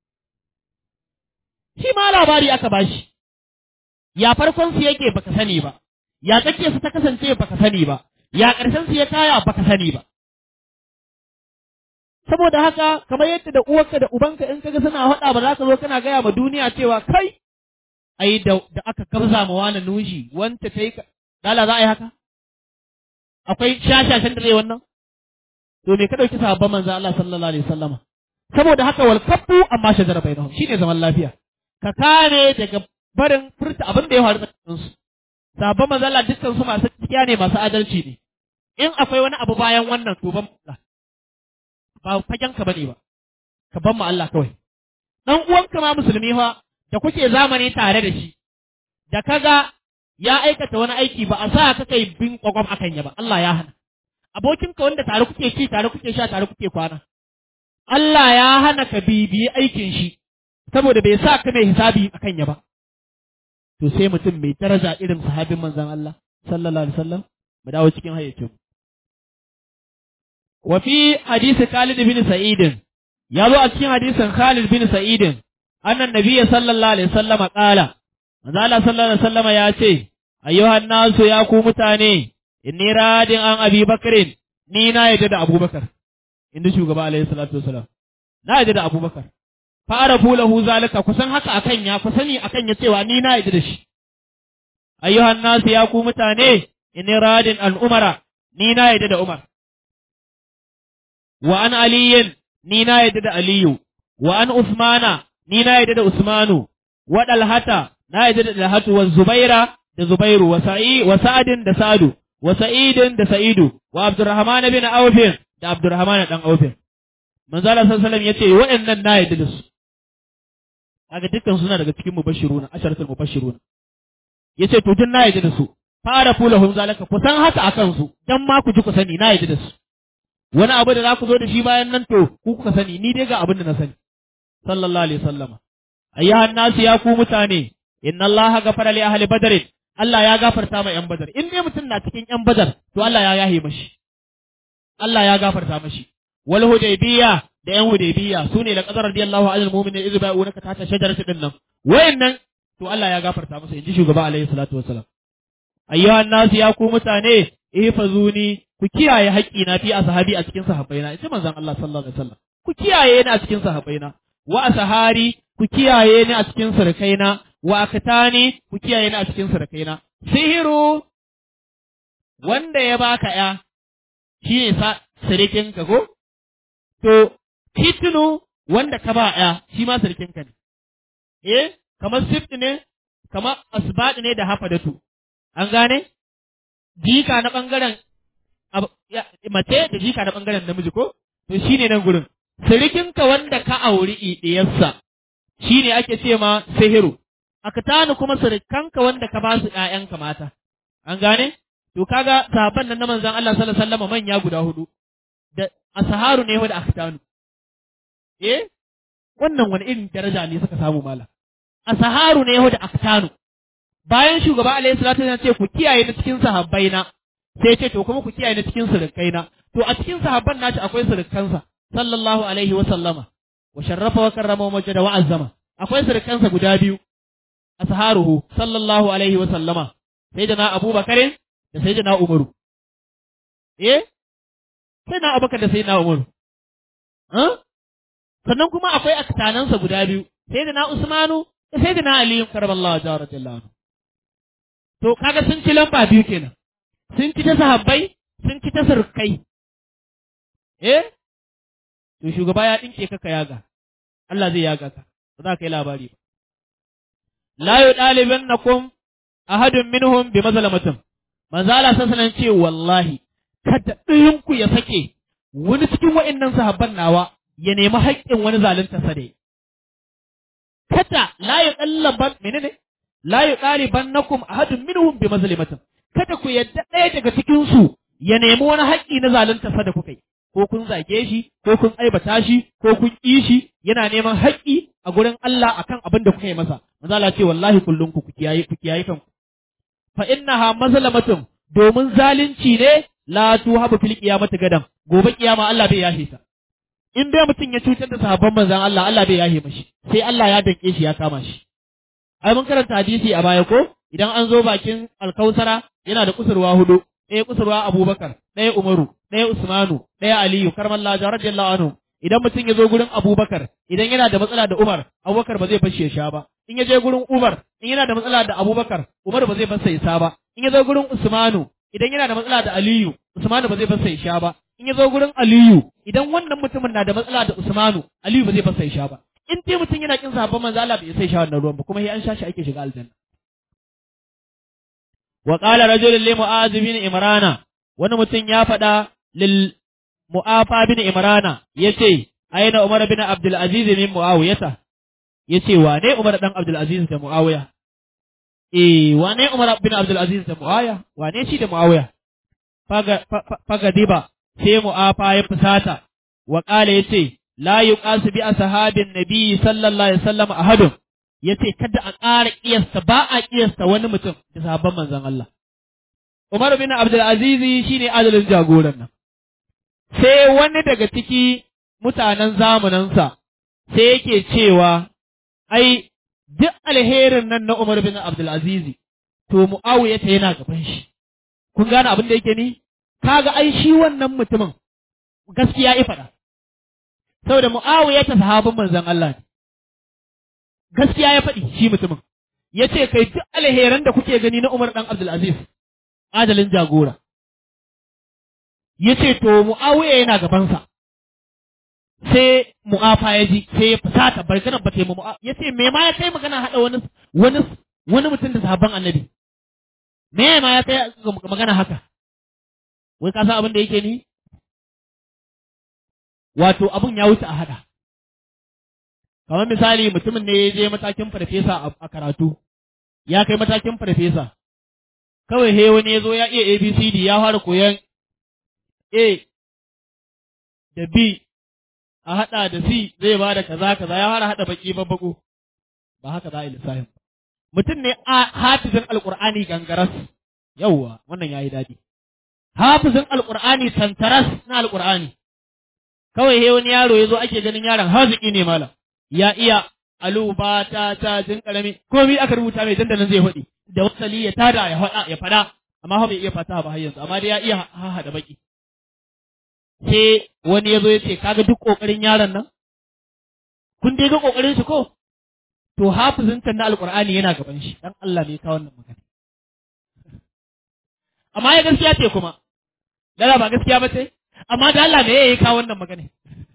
shi ma labari aka bashi ya farkon su yake baka sani ba ya tsakiyar su ta kasance baka sani ba ya ƙarshen su ya kaya baka sani ba saboda haka kamar yadda da uwarka da ubanka in kaga suna haɗa ba za ka zo kana gaya ma duniya cewa kai ai da, da aka kabza ma wani nushi wanta ta yi dala za a yi haka akwai shashashen da zai wannan to me ka ɗauki sahabban manzo Allah sallallahu alaihi wasallama saboda haka wal kabbu amma shajara bainahum shine zaman lafiya ka kare daga barin furta abin da ya faru tsakanin su sahabban manzo Allah dukkan su masu gaskiya ne masu adalci ne in akwai wani abu bayan wannan to ban Allah ba fagen ka bane ba ka ban mu Allah kawai dan uwanka ma musulmi fa da kuke zamani tare da shi da kaga ya aikata wani aiki ba a sa ka kai bin kwakwam akan ya ba Allah ya hana abokinka wanda tare kuke ci tare kuke sha tare kuke kwana Allah ya hana ka bibiyi aikin shi saboda bai sa ka mai hisabi akan ya ba to sai mutum mai daraja irin sahabin manzon Allah sallallahu alaihi wasallam mu dawo cikin hayyacin wa fi hadisi Khalid bin Sa'id ya zo a cikin hadisin Khalid bin Sa'id annan nabiyyi sallallahu alaihi wasallam qala manzo Allah sallallahu alaihi wasallam ya ce ayyuhan nasu ya ku mutane inni radin an abi bakrin ni na yadda da abubakar inda shugaba alaihi salatu wasalam na yadda da abubakar fara lahu zalika kusan haka akan ya ku sani akan ya cewa ni na yadda da shi ayyuhan nasu ya ku mutane inni radin al umara ni na yadda da umar wa an aliyin ni na yadda da aliyu wa an usmana ni na yadda da usmanu wa dalhata na yadda da dalhatu wa zubaira da zubairu wa sa'i wa sa'adin da sa'adu wa sa'idin da sa'idu wa abdurrahman bin aufin da abdurrahman dan aufin manzo Allah sallallahu alaihi wasallam yace waɗannan na yadda da su kaga dukkan suna daga cikin mubashiruna asharatul mubashiruna yace to duk na yadda da su fara fulahum zalika ku san haka akan su dan ma ku ji ku sani na yadda da su wani abu da za ku zo da shi bayan nan to ku kuka sani ni dai ga abin da na sani sallallahu alaihi wasallama ayyuhan nasu ya ku mutane inna allaha ghafara li ahli badr Allah ya gafarta ma ‘yan badar, in dai mutum na cikin ‘yan badar, to Allah ya yahe mashi, Allah ya gafarta mashi, wal hudaybiya da ‘yan hudaybiya su ne da ƙasar radiyallahu anil mu'minin izu ba'u naka tata shajarati din nan, wayannan to Allah ya gafarta masa inji shugaba alaihi salatu wassalam. Ayyuhan nasu ya ku mutane, ihfazuni ku kiyaye haƙƙi na fi ashabi a cikin sahabbaina, in ji manzon Allah sallallahu alaihi wasallam. Ku kiyaye ni a cikin sahabbaina, wa asahari ku kiyaye ni a cikin surukaina, wa akatani ku kiyaye ni a cikin surakaina sihiru wanda ya baka ya shi ne sa sirikin ka ko to fitinu wanda ka ba ya shi ma sirikin ka ne eh kamar sift ne kamar asbad ne da hafadatu an gane jika na bangaren mace da jika na bangaren namiji ko to shine nan gurin sirikin ka wanda ka auri idiyarsa shine ake ce ma sihiru akatanu kuma surukanka wanda ka ba su ƴaƴanka mata an gane to kaga sahabban nan na manzon Allah sallallahu alaihi wasallam manya guda hudu da asaharu ne wa da akatanu eh wannan wani irin daraja ne suka samu mala asaharu ne wa da akatanu bayan shugaba alaihi salatu wasallam ce ku kiyaye na cikin sahabbaina sai ce to kuma ku kiyaye na cikin surukaina to a cikin sahabban naci akwai surukansa sallallahu alaihi wa sallama wa sharrafa wa karrama wa majada wa azzama akwai surukansa guda biyu asharuhu sallallahu alaihi wa sallama sayyidina abubakar da sayyidina umaru eh sayyidina abubakar da sayyidina umaru eh sannan kuma akwai aktanansa guda biyu sayyidina usmanu da sayyidina ali karamallahu radiyallahu anhu to kaga sun ci lamba biyu kenan sun ci ta sahabbai sun ci ta surkai eh to shugaba ya dinke ka ka yaga Allah zai yaga ka ba za ka yi labari ba la yudalibannakum ahadun minhum bi mazlamatin manzo Allah sallallahu ce wallahi kada ɗayan ku ya sake wani cikin wa'annan sahabban nawa ya nemi haƙƙin wani zalunta sa dai kada la yudallaban menene la yudalibannakum ahadun minhum bi mazlamatin kada ku yadda ɗaya daga cikin su ya nemi wani haƙƙi na zalunta sa da kuka yi ko kun zage shi ko kun aibata shi ko kun ƙi shi yana neman haƙƙi a gurin Allah akan abin da kuka yi masa manzo Allah ce wallahi kullun ku kiyaye ku kiyaye kanku fa innaha mazlamatun domin zalunci ne la tuhabu fil qiyamati gadan gobe kiyama Allah bai yahe ta in dai mutum ya cutar da sahabban manzon Allah Allah bai yahe mashi sai Allah ya danke shi ya kama shi ai mun karanta hadisi a baya ko idan an zo bakin alkausara yana da kusurwa hudu ɗaya kusurwa Abubakar ɗaya Umaru ɗaya Usmanu ɗaya Aliyu karmallahu radiyallahu anhu idan mutum ya zo gurin Abubakar idan yana da matsala da Umar Abubakar ba zai fashe ya sha ba in ya je gurin Umar in yana da matsala da Abubakar Umar ba zai fasa ya sha ba in ya zo gurin Usmanu idan yana da matsala da Aliyu Usmanu ba zai fasa ya sha ba in ya zo gurin Aliyu idan wannan mutumin na da matsala da Usmanu Aliyu ba zai fasa ya sha ba in dai mutum yana kin sahabban manzo Allah bai sai sha wannan ruwan ba kuma sai an sha shi ake shiga aljanna wa qala rajulun li mu'az bin imrana wani mutum ya faɗa lil mu'afa bin imrana yace aina umar bin abdul aziz min muawiyata yace wane umar dan abdul aziz da muawiya eh wane umar bin abdul aziz da muawiya wane shi da muawiya faga faga diba sai mu'afa ya fusata wa qala yace la yuqasu bi ashabin nabi sallallahu alaihi wasallam ahadun yace kada a ƙara kiyasta ba a kiyasta wani mutum da sahabban manzon Allah Umar bin Abdul Aziz shine adalin jagoran nan sai wani daga ciki mutanen zamaninsa sai yake cewa ai duk alherin nan na Umar bin Abdul Aziz to Muawiya ta yana gaban shi kun gane abin da yake ni kaga ai shi wannan mutumin gaskiya ya faɗa saboda Muawiya ta sahabin manzon Allah ne gaskiya ya faɗi shi mutumin ya ce kai duk alheran da kuke gani na Umar ɗan Abdulaziz adalin jagora ya ce to Mu'awiya yana gabansa sai mu'afa ya ji sai ya fusata barkanan ba taimu mu'a ya ce me ma ya kai magana haɗa wani wani wani mutum da sahabban annabi me ma ya kai magana haka wai ka san abin da yake ni wato abun ya wuce a haɗa kamar misali mutumin ne ya je matakin farfesa a karatu ya kai matakin farfesa kawai he wani ya zo ya iya abcd ya fara koyan a da b a haɗa da c zai ba da kaza kaza ya fara haɗa baki babbako ba haka za a yi lissafin mutum ne a hafizin alƙur'ani gangaras yauwa wannan ya yi daɗi hafizin alƙur'ani tantaras na alƙur'ani kawai he wani yaro ya zo ake ganin yaron haziki ne malam ya iya alu ba ta ta jin karami komai aka rubuta mai dandanan zai faɗi da wasali ya tada ya faɗa ya faɗa amma ha bai iya fata ba har yanzu amma dai ya iya ha da baki sai wani ya zo ya ce kaga duk kokarin yaron nan kun dai ga kokarin shi ko to hafizin na alqur'ani yana gaban shi dan Allah ne ka wannan magana amma ya gaskiya ce kuma dala ba gaskiya ba ce amma da Allah ne ya ka wannan magana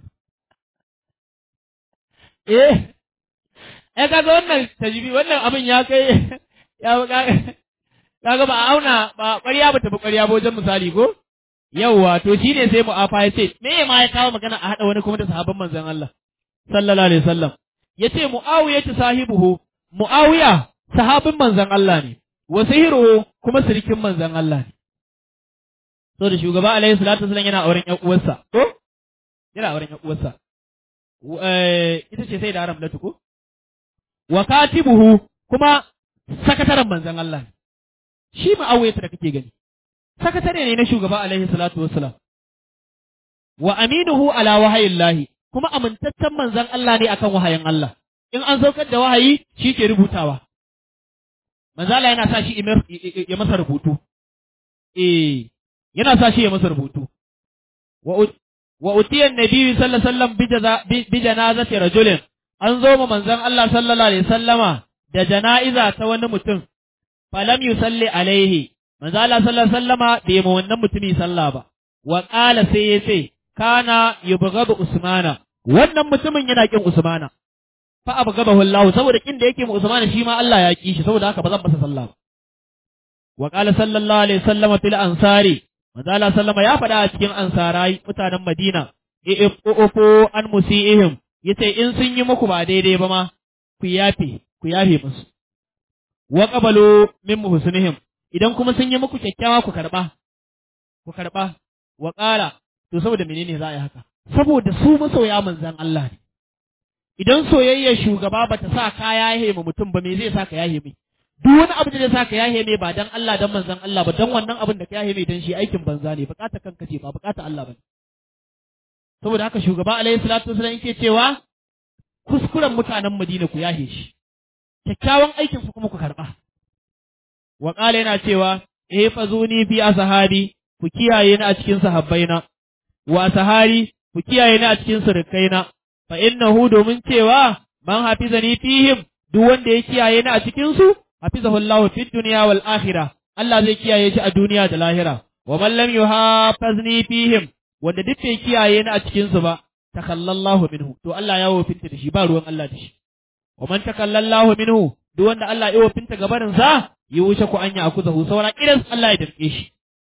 eh eh kaga wannan tajbi wannan abin ya kai ya kaga ba auna ba ƙarya ba tafi ƙarya ba wajen misali ko yawwa to shine sai mu'afa ya ce me ma ya kawo magana a haɗa wani kuma da sahabban manzon Allah sallallahu alaihi wasallam yace muawiya ta sahibuhu muawiya sahabin manzon Allah ne wa sihiruhu kuma sirikin manzon Allah ne so da shugaba alaihi salatu wasallam yana auren ƴan uwarsa ko yana auren ƴan uwarsa ita ce sai da Ramlatu ko wa katibuhu kuma sakataren manzon Allah ne shi muawiya da kake gani sakatare ne na shugaba alaihi salatu wassalam wa aminuhu ala wahayillahi kuma amintaccen manzon Allah ne akan wahayin Allah in an saukar da wahayi shi ke rubutawa manzo Allah yana sa shi ya masa rubutu eh yana sa shi ya masa rubutu wa wa utiya annabi sallallahu alaihi wasallam bi janazati rajulin an zo ma manzon Allah sallallahu alaihi wasallama da jana'iza ta wani mutum falam yusalli alaihi manzo Allah sallallahu alaihi wasallama bai ma wannan mutumi sallah ba wa qala sai ya ce kana yubghadu usmana wannan mutumin yana kin usmana fa abghadahu Allah saboda kin da yake ma usmana shi ma Allah ya ki shi saboda haka ba zan masa sallah ba wa qala sallallahu alaihi wasallama fil ansari manzo Allah sallama ya faɗa a cikin ansarai mutanen Madina i'fu an musiihim yace in sun yi muku ba daidai ba ma ku yafe ku yafe musu wa qabalu min muhsinihim idan kuma sun yi muku kyakkyawa ku karɓa, ku karɓa, wa ƙara, to saboda menene za a yi haka saboda su masoya manzan Allah ne idan soyayyar shugaba bata sa ka yahe ma mutum ba me zai sa ka yahe mai duk wani abu da zai sa ka yahe mai ba dan Allah dan manzan Allah ba dan wannan abin da ka yahe mai dan shi aikin banza ne bukata kanka ce ba bukata Allah ba saboda haka shugaba alaihi salatu wasallam yake cewa kuskuren mutanen Madina ku yahe shi kyakkyawan aikin su kuma ku karba wa qala yana cewa eh fazuni bi ashabi ku kiyaye ni a cikin sahabbaina wa sahari ku kiyaye ni a cikin surukaina fa innahu domin cewa man hafizani fihim duk wanda ya kiyaye ni a cikin su hafizahu Allahu fid dunya wal akhirah Allah zai kiyaye shi a duniya da lahira wa man lam yuhafizni fihim wanda duk bai kiyaye ni a cikin su ba takallallahu minhu to Allah ya wofinta da shi ba ruwan Allah da shi wa man takallallahu minhu duk wanda Allah ya wofinta gabarin sa yi wuce ku anya akuzahu saura idan Allah ya dirke shi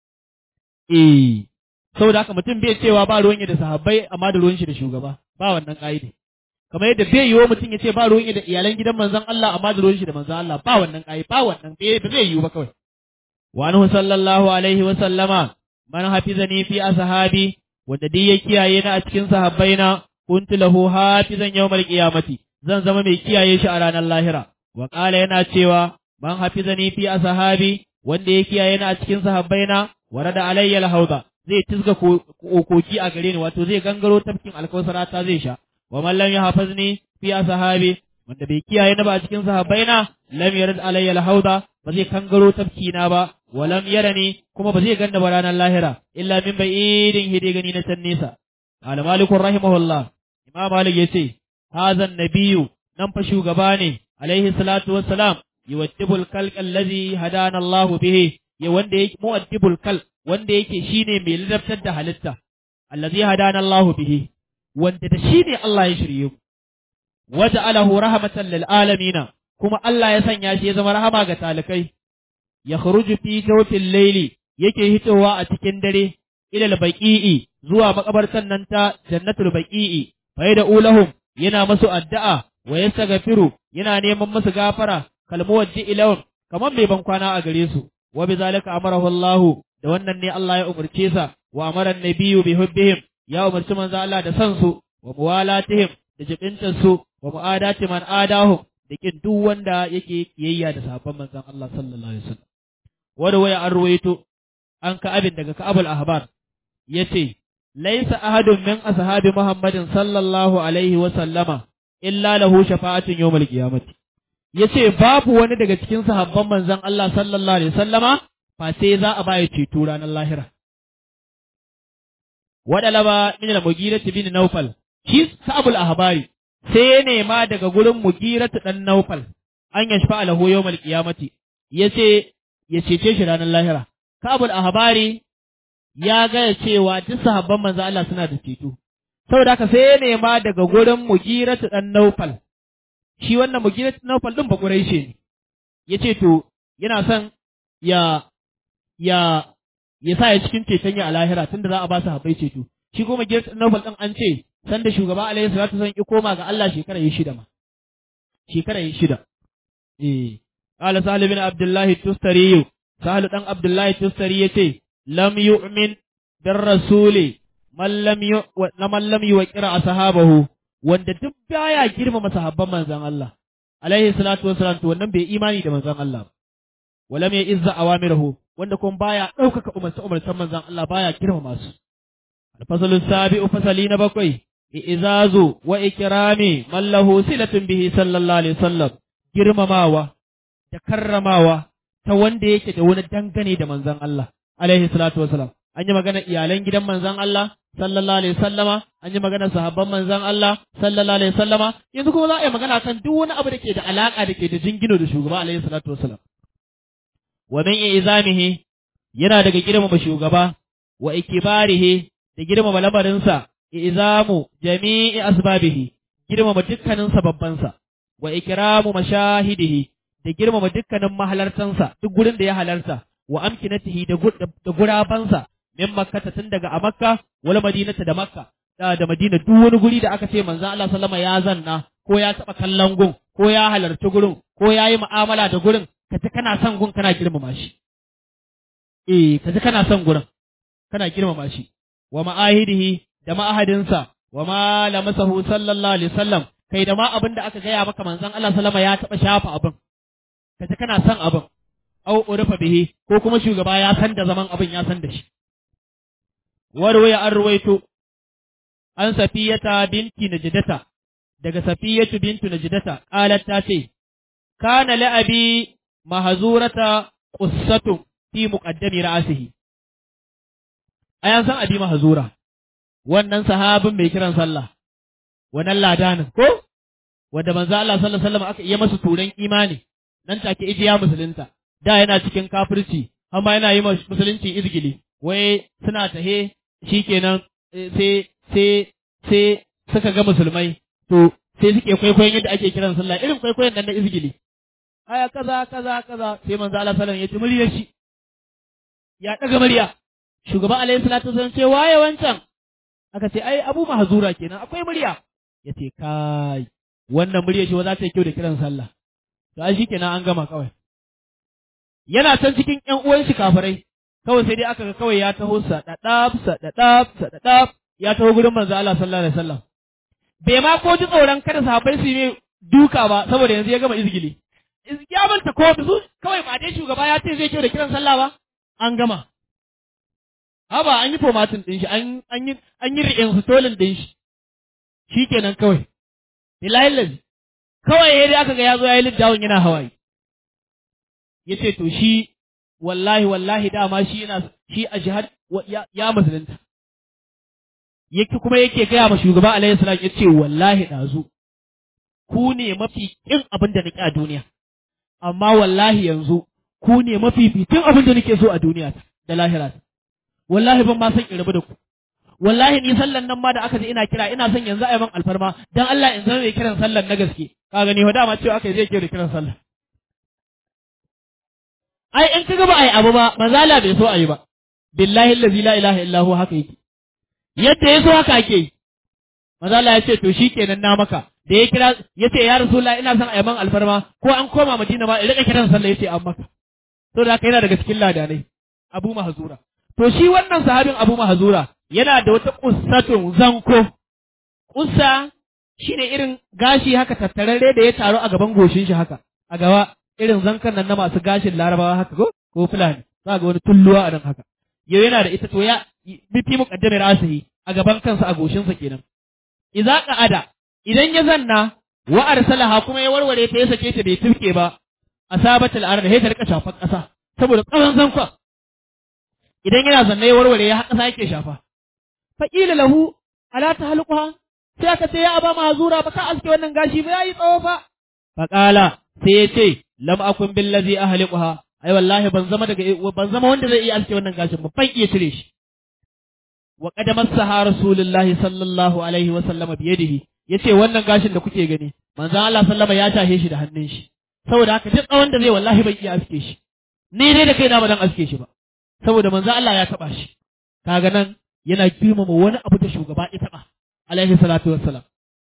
eh saboda haka mutum bai cewa ba ruwan da sahabbai amma da ruwan shi da shugaba ba wannan ka'ide kamar yadda bai yiwu mutum ya ce ba ruwan da iyalan gidan manzon Allah amma da ruwan shi da manzon Allah ba wannan ka'ide ba wannan bai ba zai yiwu ba kawai wa anhu sallallahu alaihi wa sallama man hafizani fi ashabi wanda duk ya kiyaye na a cikin sahabbaina kuntu lahu hafizan yawmal qiyamati zan zama mai kiyaye shi a ranar lahira wa qala yana cewa man hafizani fi ashabi wanda ya kiyaye na a cikin sahabbaina warada alayya al-hawda zai tizga koki a gare ni wato zai gangaro tafkin alkausara ta zai sha wa man lam yahfazni fi ashabi wanda bai kiyaye na ba a cikin sahabbaina lam yarid alayya al-hawda ba zai kangaro tafki na ba wa lam yarani kuma ba zai ganna ba ranar lahira illa min ba'idin hide gani na can nesa qala malik rahimahullah imam malik yace hadha an-nabiyyu nan fa shugaba ne alaihi salatu wassalam yuwaddibul khalq allazi hadana Allah bihi ya wanda yake muwaddibul khalq wanda yake shine mai ladabtar da halitta allazi hadana Allahu bihi wanda da shine Allah ya shirye mu waja'alahu rahmatan lil alamin kuma Allah ya sanya shi ya zama rahama ga talikai ya kharuju fi jawfil layli yake hitowa a cikin dare ila baqi'i zuwa makabartan nan ta jannatul baqi'i fa da ulahum yana masu addu'a wa yastaghfiru yana neman masu gafara kalmuwajji ilahum kamar mai ban kwana a gare su wa bizalika amarahu Allahu da wannan ne Allah ya umarce sa wa amara nabiyyu bi hubbihim ya umarci manzo Allah da san su wa muwalatihim da jibintar su wa mu'adati man adahum da kin duk wanda yake kiyayya da sahabban manzon Allah sallallahu alaihi wasallam wanda waya an ruwaito an ka abin daga Ka'abul Ahbar yace laysa ahadun min ashabi Muhammadin sallallahu alaihi wa sallama illa lahu shafa'atun yawmal qiyamati yace babu wani daga cikin sahabban manzon Allah sallallahu alaihi wasallama fa sai za a baya ceto ranar lahira. Waɗalaba min al-Mughira bin Naufal, shi Sa'abul Ahbari sai ya nema daga gurin Mughira ɗan Naufal an yashfa alahu yawmal qiyamati yace ya cece shi ranar lahira. Sa'abul Ahbari ya gaya cewa duk sahabban manzo Allah suna da ceto. Saboda haka sai ya nema daga gurin Mughira ɗan Naufal. Shi wannan Mughira ɗan Naufal ɗin ba Quraishi ne. Yace to yana son ya ya ya sa ya cikin ceton ya a lahira tunda za a ba su habai ceto shi kuma Gert Nobel din an ce sanda shugaba alaihi salatu wasallam ki koma ga Allah shekara yi shida ma shekara yi shida eh qala sahal bin abdullahi tustari sahal dan abdullahi tustari yace lam yu'min bir rasuli man lam yu man lam yuqira ashabahu wanda duk baya girmama sahabban manzon Allah alaihi salatu wasallam to wannan bai imani da manzon Allah walam ya izza awamirahu wanda kuma baya ɗaukaka umarce umarcen manzon Allah baya girmama su alfasalus sabi'u fasali na bakwai izazu wa ikrami man lahu silatun bihi sallallahu alaihi wasallam girmamawa da karramawa ta wanda yake da wani dangane da manzon Allah alaihi salatu wasalam an yi magana iyalan gidan manzon Allah sallallahu alaihi wasallama an yi magana sahabban manzon Allah sallallahu alaihi wasallama yanzu kuma za a yi magana kan duk wani abu da ke da alaka da ke da jingino da shugaba alaihi salatu wasalam wa min izamihi yana daga girmama shugaba wa ikibarihi da girmama lamarinsa izamu jami'i asbabihi girmama dukkanin sababbansa wa ikramu mashahidihi da girmama dukkanin mahalartansa duk gurin da ya halarta wa amkinatihi da da gurabansa min makkata tun daga a makka wal madinata da makka da da madina duk wani guri da aka ce manzo Allah sallama ya zanna ko ya taba kallon gun ko ya halarci gurin ko ya yi mu'amala da gurin ka ji kana son gun kana girmama shi eh ka ji kana son gurin kana girmama shi wa ma'ahidihi da ma'ahadinsa wa ma lamasahu sallallahu alaihi wasallam kai da ma abin da aka gaya maka manzon Allah sallama ya taɓa shafa abin kaje kana son abin au urufa bihi ko kuma shugaba ya san da zaman abin ya san da shi warwaya an ruwaito an safiyata binti najdata daga safiyatu bintu najdata qalat ta ce kana la'abi mahzurata qussatu fi muqaddami ra'sihi ayan san abi mahzura wannan sahabin mai kiran sallah wannan ladanin ko wanda manzo Allah sallallahu alaihi wasallam aka iya masa turan imani nan take ijiya musulunta da yana cikin kafirci amma yana yi musulunci izgili wai suna tahe shikenan sai sai sai suka ga musulmai to sai suke kwaikwayon yadda ake kiran sallah irin kwaikwayon nan na izgili aya kaza kaza kaza sai manzo Allah sallallahu alaihi wasallam ya ci muryar shi ya daga murya shugaba alaihi salatu wasallam ce waye wancan aka ce ai abu mahzura kenan akwai murya ya ce kai wannan murya shi za ta yi kyau da kiran sallah to ai shikenan an gama kawai yana can cikin ƴan uwan shi kafirai kawai sai dai aka ga kawai ya taho sadadab sadadab sadadab ya taho gurin manzo Allah sallallahu alaihi wasallam bai ma ko ji tsoron kada sahabbai su yi duka ba saboda yanzu ya gama izgili ya manta ko su kawai ba dai shugaba ya ce zai kyau da kiran sallah ba an gama haba an yi formatin din shi an an yi an yi reinstalling din shi shikenan kawai bilahi lazi kawai yayi aka ga yazo yayi littafin yana hawaye yace to shi wallahi wallahi dama shi yana shi a jihad ya musulunta yake kuma yake gaya ma shugaba alaihi salam yace wallahi dazu ku ne mafi kin abin da nake a duniya amma wallahi yanzu ku ne mafi fitin abin da nake so a duniya da lahira wallahi ban ma san in rabu da ku wallahi ni sallan nan ma da aka ji ina kira ina son yanzu a yi man alfarma dan Allah in zama mai kiran sallan na gaske ka gani ho dama cewa aka zai kira kiran sallah ai in kaga ba ai abu ba manzala bai so ayi ba billahi allazi la ilaha illa huwa haka yake yadda ya so haka ake yi manzala ya ce to shikenan na maka da ya kira ya ce ya rasulullah ina son a yi man alfarma ko an koma madina ma in rika kiran sallah ya ce an maka to da haka yana daga cikin ladanai abu mahzura to shi wannan sahabin abu mahzura yana da wata kussatun zanko kussa shine irin gashi haka tattararre da ya taru a gaban goshin shi haka a gaba irin zankan nan na masu gashin larabawa haka ko ko fulani za ga wani tulluwa a nan haka yau yana da ita to ya bifi muqaddamir asihi a gaban kansa a goshinsa kenan idza qa'ada idan ya zanna wa arsalaha kuma ya warware ta ya sake ta bai turke ba asabatul ard sai ta rika shafar kasa saboda tsawon zanka idan yana zanne ya warware ya kasa yake shafa fa qila lahu ala tahluquha sai aka ce ya aba mahzura ba ka aske wannan gashi ba yayi tsawo fa fa qala sai ya ce lam akun billazi ahliquha ai wallahi ban zama daga ban zama wanda zai iya aske wannan gashin ba ban iya cire shi wa qad massaha rasulullahi sallallahu alaihi wa sallama bi yadihi yace wannan gashin da kuke gani manzon Allah sallama ya tahe shi da hannun shi saboda haka duk tsawon da zai wallahi ban iya aske shi ni dai da kaina ba dan aske shi ba saboda manzon Allah ya taba shi kaga nan yana girmama wani abu da shugaba ya taba alaihi salatu wassalam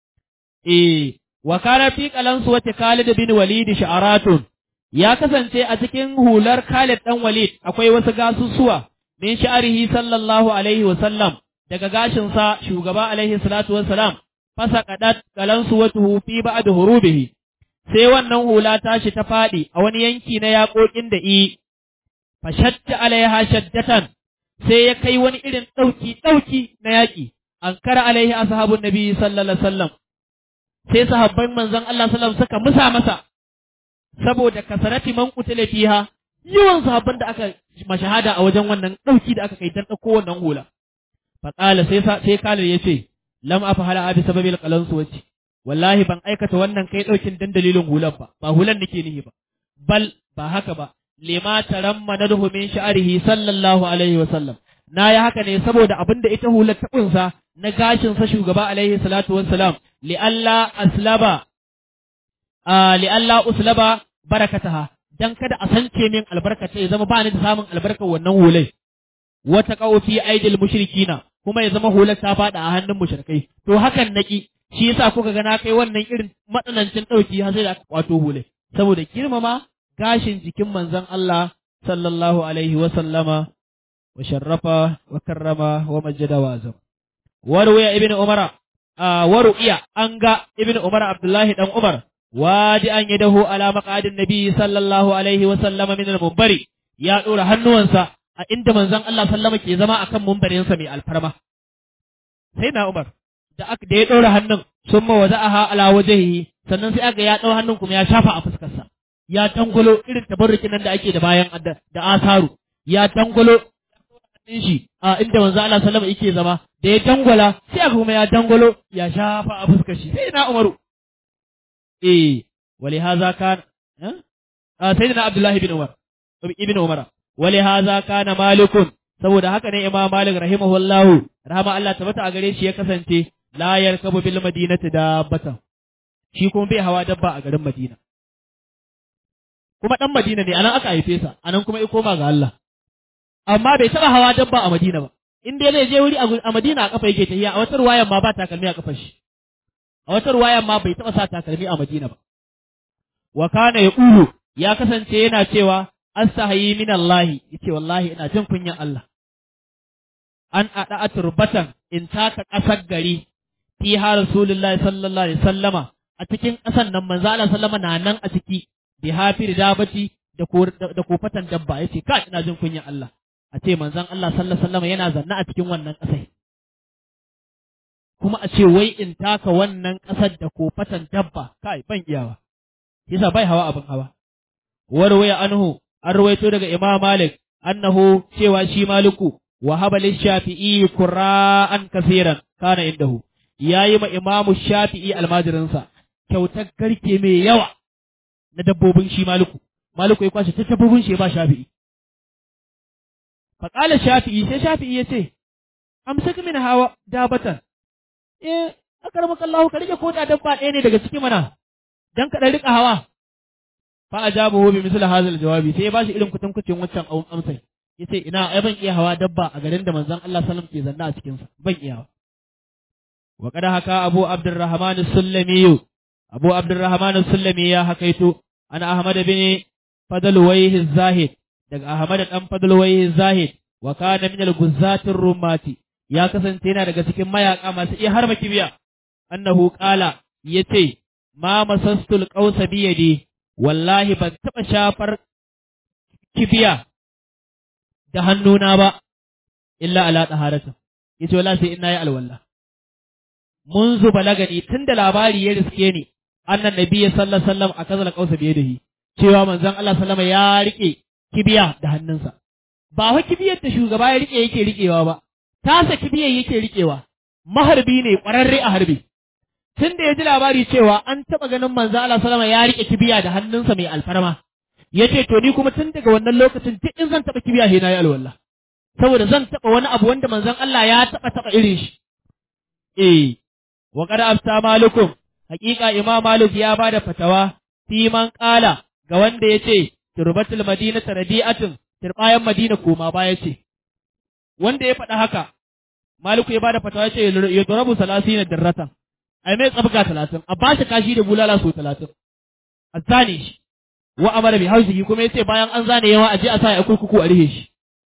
eh wa kana fi qalansu wa Khalid bin Walid sha'aratun ya kasance a cikin hular Khalid dan Walid akwai wasu gasussuwa min sha'arihi sallallahu alaihi wa sallam daga gashin sa shugaba alaihi salatu wassalam fasa qadat qalansu wa tuhu fi ba'd hurubihi sai wannan hula tashi ta fadi a wani yanki na yaƙoƙin da i fashatta alaiha shaddatan sai ya kai wani irin ɗauki ɗauki na yaƙi an kara alaihi ashabun nabi sallallahu alaihi wasallam sai sahabban manzon Allah sallallahu suka musa masa saboda kasarati man qutila fiha yawan sahabban da aka mashahada a wajen wannan ɗauki da aka kai dan ɗauko wannan hula fa qala sai sai kalir yace lam afhala abi sababil qalansu wace wallahi ban aikata wannan kai ɗaukin dan dalilin hulan ba ba hulan nake nihi ba bal ba haka ba lima tarammanadhu min sha'rihi sallallahu alaihi wa sallam na yi haka ne saboda abin da ita hular ta kunsa na gashin sa shugaba alaihi salatu wassalam li alla aslaba a li alla uslaba barakataha dan kada a sance min albarkata ya zama ba ni da samun albarkar wannan hulai wata qaw fi aidil mushrikina kuma ya zama hular ta fada a hannun mushrikai to hakan naki shi yasa kuka ga na kai wannan irin matsanancin dauki har sai da aka kwato hulai saboda girmama gashin jikin manzon Allah sallallahu alaihi wa sallama wa sharrafa wa karrama wa majjada wa azam warwaya ibn umara a waru'iya an ga ibn umar abdullahi dan umar wadi an yadahu ala maqadin nabi sallallahu alaihi wa sallama min al-munbari ya dora hannuwansa a inda manzon Allah sallama ke zama akan mumbarinsa mai alfarma sai na umar da aka da ya dora hannun sun ma wada'aha ala wajhihi sannan sai aka ya dau hannun kuma ya shafa a fuskarsa ya dangwalo irin tabarrukin nan da ake da bayan da asaru ya dangwalo din shi a inda manzo Allah sallama yake zama da ya dangwala sai aka kuma ya dangwalo ya shafa a fuskar shi sai na Umaru eh wali haza kan a sayyidina Abdullahi ibn Umar ibn Umar wali haza kana malikun saboda haka ne Imam Malik rahimahullahu rahama Allah tabbata a gare shi ya kasance la yarkabu bil madinati dabbatan shi kuma bai hawa dabba a garin Madina kuma dan Madina ne anan aka haife sa anan kuma ya koma ga Allah amma bai taba hawa dabba a Madina ba in dai zai je wuri a Madina a kafa yake tafiya a wata ruwayan ma ba takalmi a kafar shi a wata ruwayan ma bai taba sa takalmi a Madina ba wa kana yaqulu ya kasance yana cewa astahayi min Allah yace wallahi ina jin kunyan Allah an ada turbatan in taka kasar gari fiha rasulullahi sallallahu alaihi sallama a cikin kasan nan manzo Allah sallama na nan a ciki bi hafir dabati da ko da kofatan dabba yace ka ina jin kunyan Allah a ce manzon Allah sallallahu alaihi wasallam yana zanna a cikin wannan ƙasai kuma a ce wai in taka wannan ƙasar da kofatan dabba kai ban iyawa yasa bai hawa abin hawa warwaya anhu an rawaito daga Imam Malik annahu cewa shi Maliku wa haba shafi'i qura'an kaseeran kana indahu yayi ma Imam Shafi'i almajirinsa kyautar garke mai yawa na dabbobin shi Maliku Maliku ya kwashe ta dabbobin shi ba Shafi'i faƙala shafi'i sai shafi'i ya ce, Amsaka min hawa dabatan, eh, aka rama kallahu ka rike ko da dabba ɗaya ne daga ciki mana, don ka ɗan riƙa hawa. Fa a jabu hobi misali hazal jawabi sai ya ba shi irin kutankucin wancan amsai. Ya ce, ina, ai ban iya hawa dabba a garin da manzon Allah salam ke zanna a cikinsa, ban iya. Wa kada haka Abu Abdurrahman Sullami Abu Abdurrahman Sullami ya hakaito, ana Ahmad bin Fadalwaihi Zahid, daga Ahmad dan Fadlwai Zahid wa kana min al-guzzatir rumati ya kasance yana daga cikin mayaka masu iya harba kibiya annahu qala yace ma masastul qausa bi yadi wallahi ban taba shafar kibiya da hannuna ba illa ala taharata yace wallahi sai ina yi alwala munzu balagani tunda labari ya riske ni annan nabiyyi sallallahu alaihi wasallam akazal qausa bi yadihi cewa manzon Allah sallama ya rike kibiya da hannunsa ba wa kibiyar da shugaba ya rike yake rikewa ba tasa kibiyar yake rikewa maharbi ne ƙwararre a harbi tun da ya ji labari cewa an taɓa ganin manzo Allah sallama ya rike kibiya da hannunsa mai alfarma ya ce to ni kuma tun daga wannan lokacin duk in zan taɓa kibiya sai na yi alwala saboda zan taɓa wani abu wanda manzon Allah ya taɓa taɓa irin shi eh wa qad afta malukum haƙiƙa imam malik ya bada fatawa fi man qala ga wanda yace turbatul madinata radi'atun turbayan madina koma baya ce wanda ya faɗa haka maliku ya bada fatawa yace ya durabu salasina darratan ai mai tsabga talatin a ba shi kashi da bulala so talatin a zane shi wa amara bi hausihi kuma yace bayan an zane yawa a je a sa ya kurkuku a rihe shi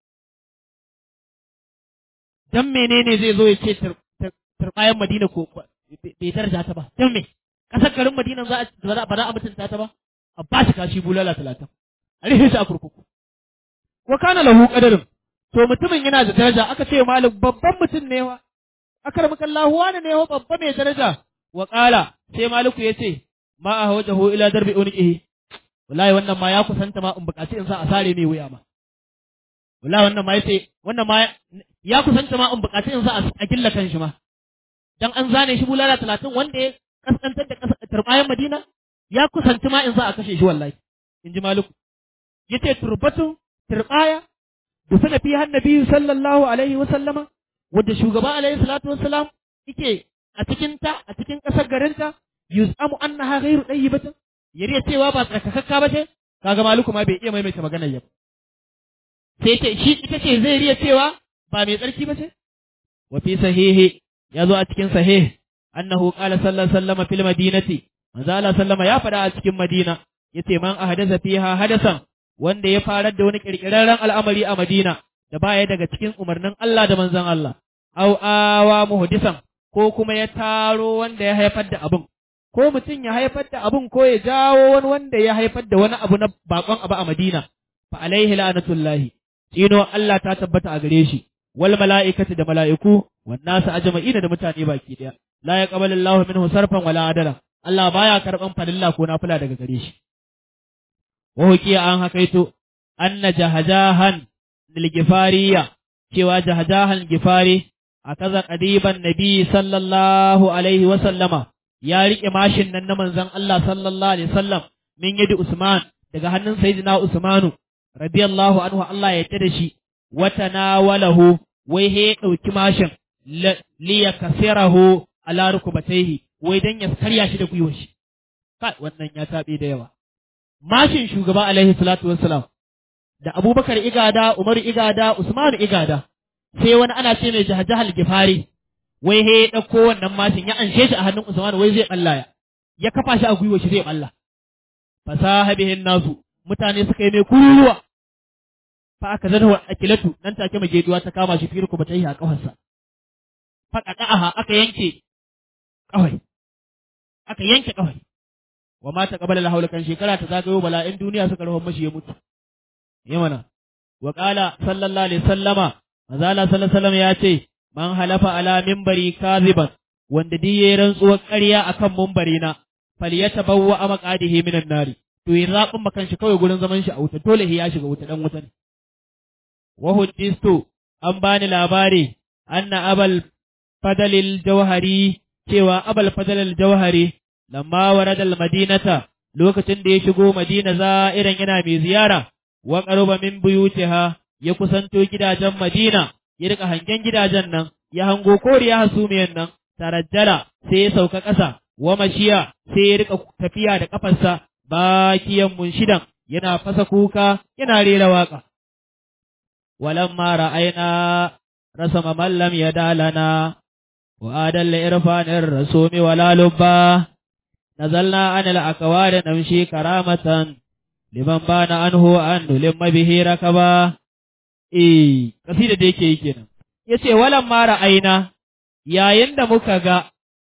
dan menene zai zo ya ce turbayan madina ko bai daraja ta ba dan me kasar garin madina za a ba za a mutunta ta ba a ba shi kashi bulala talatin a rihe shi a kurkuku wa kana lahu qadarin to mutumin yana da daraja aka ce malam babban mutum ne wa akramaka Allah wani ne wa babba mai daraja wa qala sai maliku yace ma ahwajahu ila darbi unqihi wallahi wannan ma ya kusanta ma in bukaci in sa a sare mai wuya ma wallahi wannan ma yace wannan ma ya kusanta ma in bukaci in sa a gilla kan shi ma dan an zane shi bulala talatin wanda ya kaskantar da turbayan Madina ya kusanci ma in za a kashe shi wallahi in ji maliku yace turbatun turbaya da sana fi hannabi sallallahu alaihi wa sallama wadda shugaba alaihi salatu wassalam yake a cikin ta a cikin kasar garinta yuz'amu annaha ghairu dayyibatin yariya cewa ba tsakakakka ba ce kaga maliku ma bai iya maimaita maganar yau sai ce shi ita ce zai riya cewa ba mai tsarki ba ce wa fi sahihi ya zo a cikin sahih annahu qala sallallahu alaihi wasallam fil madinati manzo Allah sallama ya faɗa a cikin Madina yace man ahdatha fiha hadasan wanda ya farar da wani kirkirarren al'amari a Madina da baya daga cikin umarnin Allah da manzon Allah au awa muhdisan ko kuma ya taro wanda ya haifar da abun ko mutum ya haifar da abun ko ya jawo wani wanda ya haifar da wani abu na bakon abu a Madina fa alaihi la'natullahi tsino Allah ta tabbata a gare shi wal mala'ikati da mala'iku wan nasu ajma'ina da mutane baki daya la yaqbalu Allahu minhu sarfan wala adala Allah baya karban falilla ko nafila daga gare shi wa hukiya an hakaito anna jahajahan lil gifariya cewa jahajahan gifari akaza qadiban nabi sallallahu alaihi wa sallama ya rike mashin nan na manzon Allah sallallahu alaihi wasallam min yadi Usman daga hannun sayyidina Usmanu radiyallahu anhu Allah ya tada shi wata nawalahu wai he dauki mashin li yakasirahu ala rukubatayhi wai dan ya karya shi da gwiwar shi kai wannan ya tabe da yawa mashin shugaba alaihi salatu wassalam da Abubakar igada Umar igada Usmanu igada sai wani ana ce mai jahajahal gifari wai he ya ɗauko wannan mashin ya anshe shi a hannun Usman wai zai balla ya ya kafa shi a gwiwa shi zai balla fasaha bihin nasu mutane suka yi mai kururuwa fa aka zana akilatu nan take mageduwa ta kama shi firku bata yi a kafarsa fa qada'aha aka yanke kawai aka yanke kawai wa mata qabala la kan shekara ta zagayo bala'in duniya suka rawa mashi ya mutu yamana wa qala sallallahu alaihi sallama manzala sallallahu alaihi wasallam ya ce man halafa ala mimbari kaziban wanda duk yayi rantsuwar ƙarya akan mimbari na falyatabawwa amaqadihi minan nari to yi zaɓin makan shi kawai gurin zaman shi a wuta dole ya shiga wuta dan wuta ne wa huddistu an bani labari anna abal fadalil jawhari cewa abal fadalil jawhari lamma warada al madinata lokacin da ya shigo madina za'iran yana mai ziyara wa qaruba min buyutiha ya kusanto gidajen madina ya rika hangen gidajen nan ya hango koriya hasumiyan nan tarajjala sai ya sauka ƙasa wa mashiya sai ya rika tafiya da kafarsa bakiyan munshidan yana fasa kuka yana rera waka walamma ra'ayna rasama man lam yadalana wa adalla irfanir rasumi wala lubba nazalna anil akwari namshi karamatan liman bana anhu an limma bihi rakaba eh kasida da yake yi kenan yace walan mara aina yayin da muka ga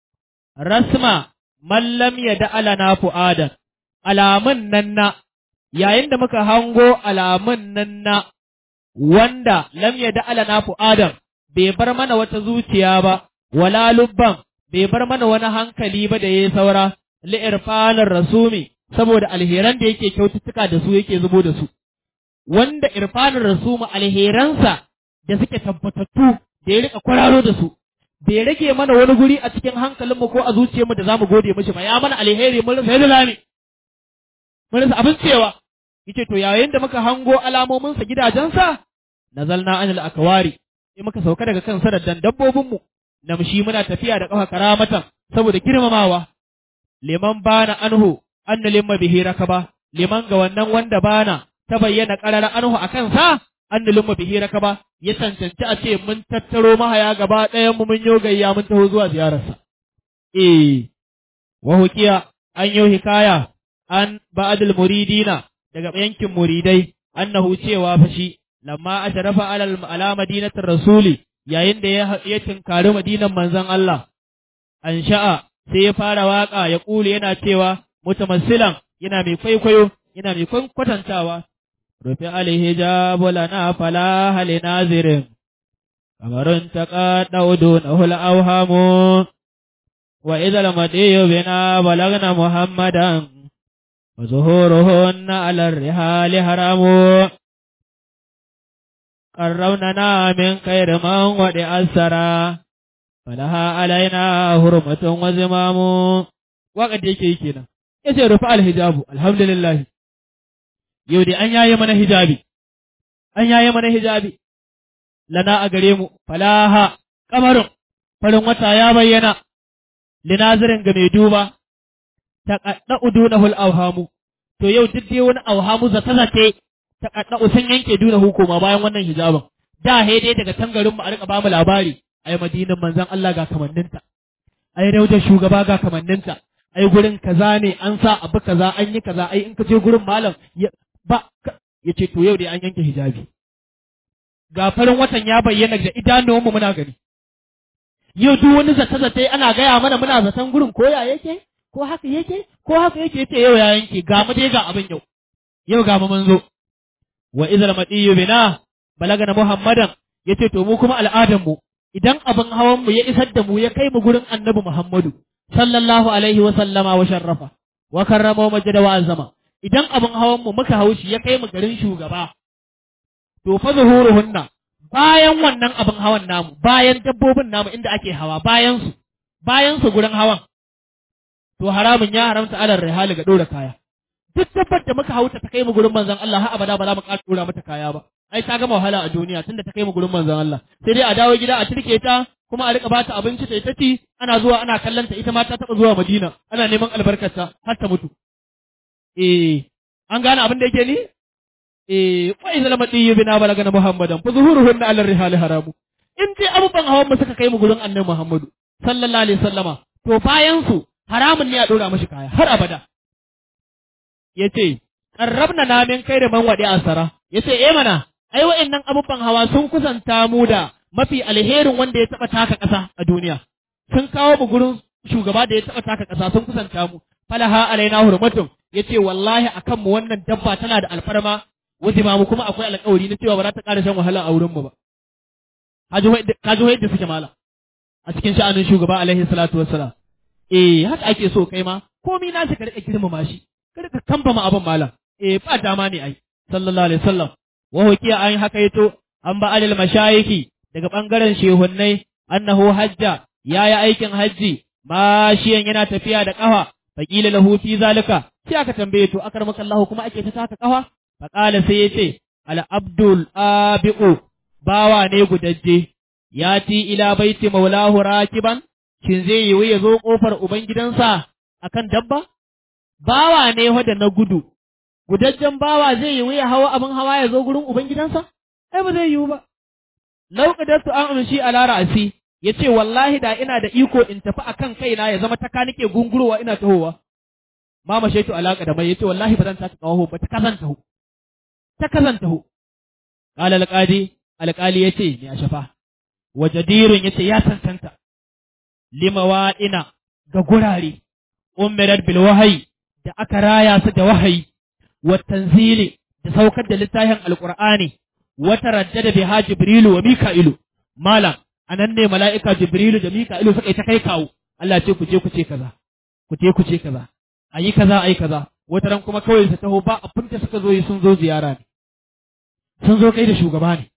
rasma mallam ya da'alana fu'adan alamun nan na yayin da muka hango alamun nan na wanda lam ya da'alana fu'adan bai bar mana wata zuciya ba wala lubban bai bar mana wani hankali ba da yayi saura li'irfanar rasumi saboda alheran da yake kyaututtuka da su yake zubo da su wanda irfanin rasuma alheransa da suke tabbatattu da ya rika kwararo da su bai rage mana wani guri a cikin hankalinmu ko a zuciyarmu da zamu gode mishi ba ya mana alheri mun rasa yadda zamu mun rasa abin cewa yace to yayin da muka hango alamomin sa gidajensa nazalna anil akwari sai muka sauka daga kan sadaddan dabbobin mu namshi muna tafiya da kafa karamatan saboda girmamawa liman bana anhu anna limma bihi rakaba liman ga wannan wanda bana ta bayyana ƙarar anhu a kansa an nulumma bihi rakaba ya cancanci a ce mun tattaro mahaya gaba ɗayan mu mun gayya mun taho zuwa ziyararsa. Eh, wa hukiya an yi hikaya an ba'adul muridina daga yankin muridai annahu cewa fa shi lamma asharafa alal ala madinatir rasuli yayin da ya tinkari madinan manzon Allah an sha'a sai ya fara waka ya kule yana cewa mutamassilan yana mai kwaikwayo yana mai kwatantawa rufe alhijabu lana fala hali nazirin kamarun ta ƙaɗa na hula auhamu wa idal madiyu bina balagna muhammadan wa zuhuruhunna alar rihali haramu قروننا من خير من ودي أسرا فلها علينا هرمة وزمام وقد يكي كنا يسير رفع الحجاب الحمد لله yau dai an yaye mana hijabi, an yaye mana hijabi, lana a gare mu, falaha, kamarin, farin wata ya bayyana, linazirin ga mai duba, ta kaɗa udu na hul auhamu, to yau duk dai wani auhamu zata zace ta kaɗa sun yanke duna hukuma bayan wannan hijabin. Da he dai daga tangarin mu a rika bamu labari, ai madinan manzon Allah ga kamanninta, ai raujar shugaba ga kamanninta, ai gurin kaza ne an sa abu kaza an yi kaza ai in ka je gurin malam ba ya ce to yau dai an yanke hijabi ga farin watan ya bayyana da idanuwanmu muna gani yau duk wani zata-zata ana gaya mana muna zaton gurin ko ya yake ko haka yake ko haka yake yace yau ya yanke ga mu dai ga abin yau yau ga mu mun zo wa idhal madiyu bina balagana muhammadan yace to mu kuma al'adan mu idan abin hawan mu ya isar da mu ya kai mu gurin annabi muhammadu sallallahu alaihi wa sallama wa sharrafa wa karrama wa majada wa azama idan abin hawan mu muka haushi ya kai mu garin shugaba to fa zuhuruhunna bayan wannan abin hawan namu bayan dabbobin namu inda ake hawa bayan su bayan su gurin hawan to haramun ya haramta alal rihali ga dora kaya duk dabbar da muka hauta ta kai mu gurin manzon Allah har abada ba za mu ƙara dora mata kaya ba ai ta gama wahala a duniya tunda ta kai mu gurin manzon Allah sai dai a dawo gida a turke ta kuma a rika bata abinci ta ita ci ana zuwa ana kallon ta ita ma ta taba zuwa Madina ana neman albarkarta har ta mutu eh an gane abin da yake ni eh fa idza lam diyu bina balagana muhammadan fa zuhuruhunna ala rihali haramu in dai abubuwan hawan mu suka kai mu gurin annabi muhammadu sallallahu alaihi wasallama to bayan su haramun ne a dora mashi kaya har abada yace qarrabna na min kai da man wadi asara yace eh mana ai wa'annan abubuwan hawa sun kusanta mu da mafi alherin wanda ya taba taka ƙasa a duniya sun kawo mu gurin shugaba da ya taba taka ƙasa sun kusanta mu falaha alaina hurmatun yace wallahi akan mu wannan dabba tana da alfarma wajima mu kuma akwai alƙawari na cewa ba za ta ƙara shan wahala a wurin mu ba kaji yadda suke mala a cikin sha'anin shugaba alaihi salatu wassalam eh haka ake so kai ma komai na shi ka rika girmama shi ka rika kambama abin malam eh ba dama ne ai sallallahu alaihi wasallam wa hukiya an haka yato an ba alil mashayiki daga bangaren shehunnai annahu hajja yayi aikin hajji mashiyan yana tafiya da kafa faqila lahu fi zalika sai aka tambaye to akramaka Allah kuma ake ta taka kafa faqala sai yace al abdul abiu bawa ne gudajje yati ila baiti maulahu rakiban shin zai yi ya zo kofar ubangidansa akan dabba bawa ne wanda na gudu gudajjen bawa zai yi ya hawa abin hawa ya zo gurin ubangidansa ai ba zai yiwu ba lauqadatu an amshi ala ra'si yace wallahi da ina da iko in tafi akan kaina ya zama taka nake gungurowa ina tahowa mama shaitu alaka da mai yace wallahi ba zan taka kawo ba ta kazan taho ta kazan taho qala alqadi alqali yace ni a shafa wajadirun yace ya tantanta limawaɗina ga gurare umirar bil wahayi da aka raya su da wahayi wa tanzili da saukar da littafin alqur'ani wa taraddada biha jibrilu wa mika'ilu malam anan ne mala'ika jibrilu da mika'ilu suka yi ta kai kawo Allah ce ku je ku ce kaza ku je ku ce kaza ayi kaza ayi kaza wata ran kuma kawai su taho ba abin da suka zo yi sun zo ziyara ne sun zo kai da shugaba ne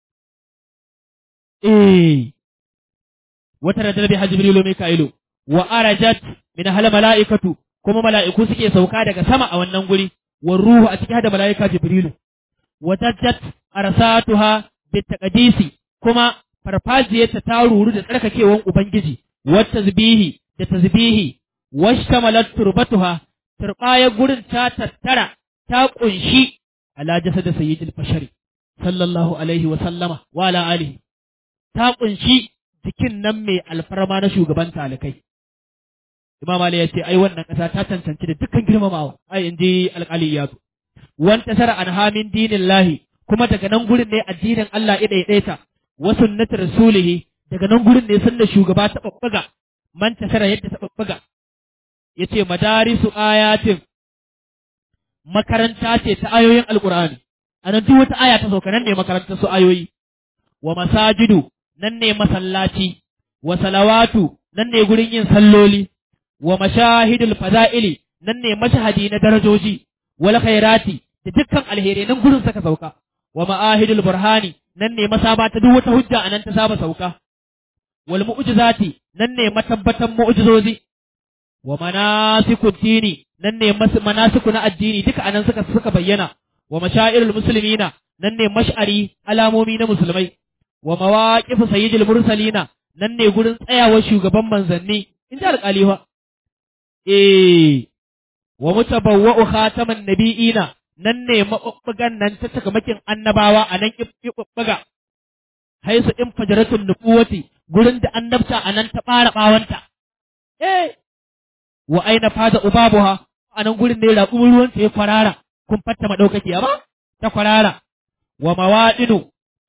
eh wata radar bi jibrilu mika'ilu wa arajat min hal mala'ikatu kuma mala'iku suke sauka daga sama a wannan guri wa ruhu a cikin da mala'ika jibrilu wa tajjat arsatuha bi taqdisi kuma farfajiyarta ta ruru da tsarkakewan ubangiji wa tasbihi da tasbihi washtamalat turbatuha turbaya gurin ta tattara ta kunshi ala jasad sayyidil bashari sallallahu alaihi wa sallama wa ala alihi ta kunshi jikin nan mai alfarma na shugaban talikai. Imam Ali ya ce, ai wannan ƙasa ta cancanci da dukkan girmamawa, ai in ji alƙali ya zo. Wan tasara an hamin dinin lahi, kuma daga nan gurin ne addinin Allah ya ɗaiɗaita, wa sunnati rasulihi, daga nan gurin ne sunna shugaba ta ɓaɓɓaga, man tasara yadda ta ɓaɓɓaga. Ya ce, madarisu ayatin, makaranta ce ta ayoyin Alƙur'ani, a nan duk wata aya ta sauka nan ne makarantar su ayoyi. Wa masajidu, nan ne masallaci, wa salawatu, nan ne gurin yin salloli, wa mashahidul fada'ili, nan ne mashahadi na darajoji, wal khairati, da dukkan alheri nan gurin saka sauka, wa ma'ahidul burhani, nan ne masaba ta duk wata hujja a nan ta saba sauka, wal mu'jizati, nan ne matabbatan mu'jizozi, wa manasikud dini, nan ne manasiku na addini duka anan suka suka bayyana, wa mashairul muslimina, nan ne mash'ari alamomi na musulmai, wa mawaƙifu sayyidil mursalina nan ne gurin tsayawar shugaban manzanni in ji alƙali fa eh wa mutabawwa'u khataman nabiyina nan ne mabubbugan nan ta takamakin annabawa a nan ibubbuga haisu in fajaratul nubuwati gurin da annabta a nan ta fara bawanta eh wa aina fada ubabuha a nan gurin ne raƙumin ruwan ta ya kwarara kun fatta madaukakiya ba ta kwarara wa mawaɗinu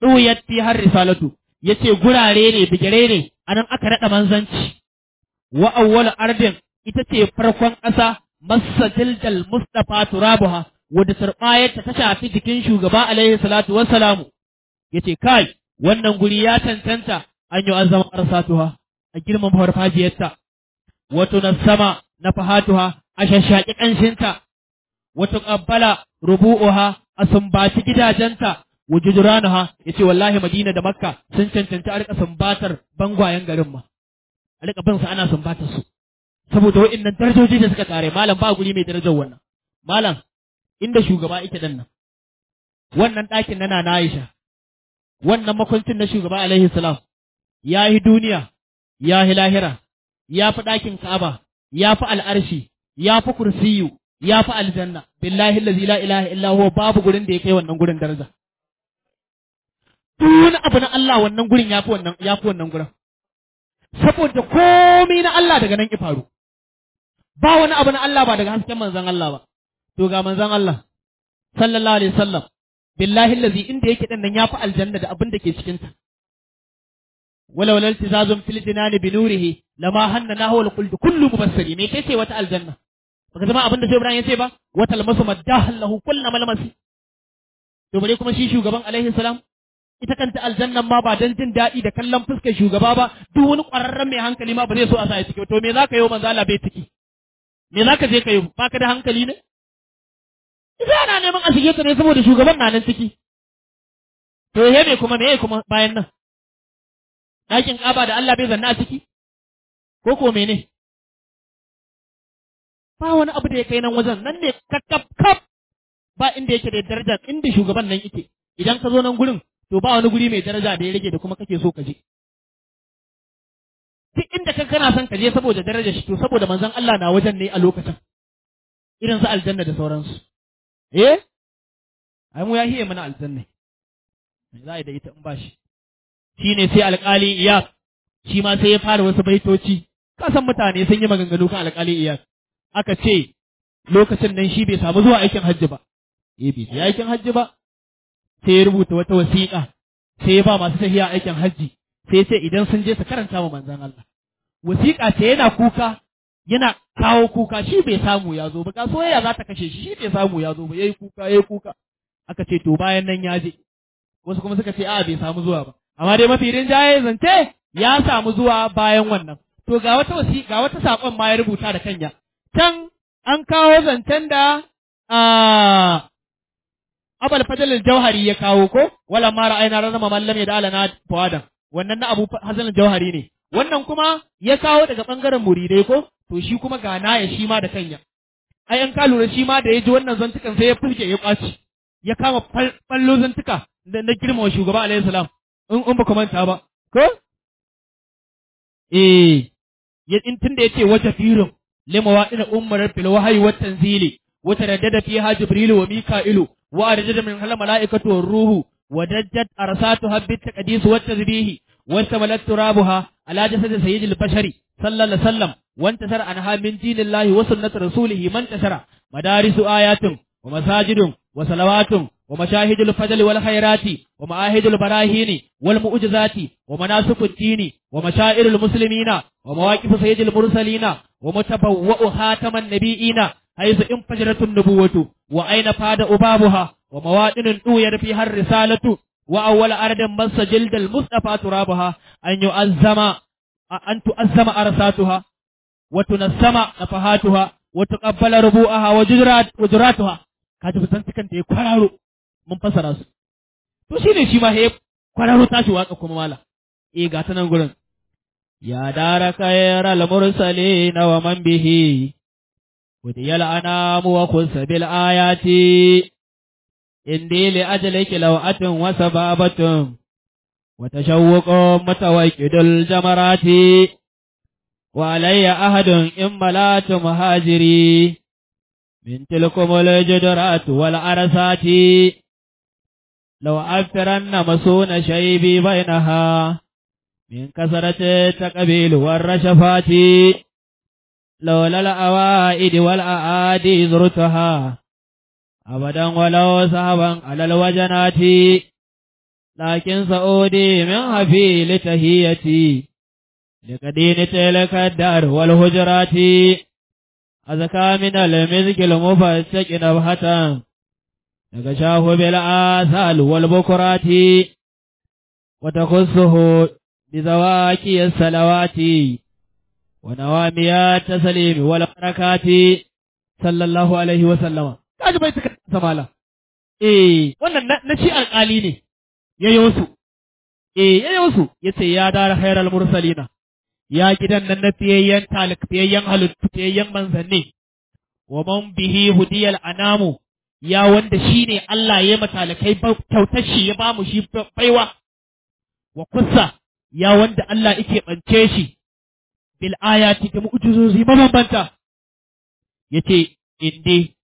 ɗuyat fi har risalatu yace gurare ne bigire ne anan aka naɗa manzanci wa awwal ardin ita ce farkon ƙasa masajildal mustafa turabuha wadda turbayarta ta shafi jikin shugaba alaihi salatu wassalamu yace kai wannan guri ya cancanta an yi azama arsatuha a girman farfajiyarta wato na sama na fahatuha a shashaki ƙanshinta wato ƙabbala rubu'uha a sumbaci gidajenta wujuduranuha yace wallahi Madina da Makka sun cancanci a rika sumbatar bangwayen garin ma a rika bin su ana sumbatar su saboda wa'annan darajoji da suka tare malam ba guri mai darajar wannan malam inda shugaba yake dan nan wannan ɗakin na Nana Aisha wannan makwancin na shugaba alaihi salam ya yi duniya ya yi lahira ya fi ɗakin Ka'aba ya fi al'arshi ya fi kursiyu ya fi aljanna billahi allazi la ilaha illa huwa babu gurin da ya kai wannan gurin daraja duk wani abu na Allah wannan gurin ya fi wannan ya fi wannan gurin saboda komai na Allah daga nan ki faru ba wani abu na Allah ba daga hasken manzon Allah ba to ga manzon Allah sallallahu alaihi wasallam billahi allazi inda yake dan nan ya fi aljanna da abin da ke cikin ta wala wala iltizazun fil jinani bi nurihi lama hanna nahwa al kullu mubassiri me kace wata aljanna baka zama abin da sai Ibrahim ya ce ba wata almasu maddahan lahu kullu malmasi to bare kuma shi shugaban alaihi salam ita kanta aljannan ma ba dan jin daɗi da kallon fuskar shugaba ba duk wani ƙwararren mai hankali ma ba zai so a sa ya ciki to me zaka yi manzo Allah bai ciki me zaka je ka yi baka da hankali ne ita ana neman a shige ka ne saboda shugaban na nan ciki to he me kuma me kuma bayan nan ɗakin ƙaba da Allah bai zanna a ciki ko ko mene ba wani abu da ya kai nan wajen nan ne kakkaf kaf ba inda yake da daraja inda shugaban nan yake idan ka zo nan gurin to ba wani guri mai daraja da ya rage da kuma kake so ka je duk inda ka kana son ka je saboda darajar shi to saboda manzon Allah na wajen ne a lokacin irin su aljanna da sauransu eh ai mu ya hiye mana aljanna za a yi da ita in ba shi shine sai alƙali iyas shi ma sai ya fara wasu baitoci kasan mutane sun yi maganganu kan alƙali iyas aka ce lokacin nan shi bai samu zuwa aikin hajji ba eh bai je aikin hajji ba sai ya rubuta wata wasiƙa sai ya ba masu tafiya aikin hajji sai ya ce idan sun je su karanta wa manzon Allah wasiƙa ce yana kuka yana kawo kuka shi bai samu ya zo ba ka soyayya za ta kashe shi shi bai samu ya zo ba yayi kuka yayi kuka aka ce to bayan nan ya je wasu kuma suka ce a bai samu zuwa ba amma dai mafi rinjaye zance ya samu zuwa bayan wannan to ga wata wasi ga wata sakon ma ya rubuta da kanya can an kawo zancen da a abal fadal jauhari ya kawo ko wala ma ra'ayna razama mallam ya dala na fawadan wannan na abu hasan jauhari ne wannan kuma ya kawo daga bangaren muridai ko to shi kuma ga naya shi ma da kanya ai an ka lura shi ma da ya ji wannan zantukan sai ya fuske ya kwaci ya kama fallo zantuka da na girmama shugaba alaihi salam in in ba ku manta ba ko eh ya in tunda yace wata firin lima wa ina ummar fil wahyi wat tanzili wa taraddada fiha jibril wa mika'ilu wa arjada min hal malaikatu war ruhu wa dajjat arsatu habbit taqdis wat tazbih wa samalat turabuha ala jasad sayyidil bashari sallallahu alaihi wasallam wa antasara anha min dinillahi wa sunnati rasulihi man tasara madarisu ayatin wa masajidun wa salawatun ومشاهد الفضل والخيرات ومعاهد البراهين والمؤجزات ومناسك الدين ومشاعر المسلمين ومواقف سيد المرسلين ومتبوأ خاتم النبيين حيث انفجرت النبوة وأين فاد أبابها ومواطن أوير فيها الرسالة وأول أرض مس جلد المصطفى ترابها أن يؤزم أن تؤزم أرساتها وتنسم نفحاتها وتقبل ربوءها وجرات وجراتها kaji fitantukan da ya kwararo mun fasara su to shi ne shi ma he kwararo tashi waka kuma mala eh ga ta nan gurin ya dara khayral mursalin wa man bihi وديال أنام وخص بالآيات إني لأجلك لوعة وسبابة وتشوق متوكد الجمرات وعلي أحد إن ملات مهاجري من تلكم الجدرات والعرسات لو أفترن مسون شيبي بينها من كسرة التقبيل والرشفات لولا الأوائد والأعادي زرتها أبدا ولو سهبا على الوجنات لكن سعودي من حفيل تهيتي لقدين تلك الدار والهجرات أزكى من المزق المفسك نبهة نقشاه بالآثال والبكرات وتخصه بزواكي الصلوات ونواميات التسليم والبركات صلى الله عليه وسلم kaji bai suka samala eh wannan na shi alƙali ne yayo su eh yayo su yace ya dara khairal mursalina ya gidan nan na fiyayyen talik fiyayyen halittu fiyayyen manzanni wa man bihi hudiyal anamu ya wanda shine Allah ya matalakai kyautar shi ya bamu shi baiwa wa kussa ya wanda Allah yake bance shi bil ayati da mu'jizozi mabambanta yace inde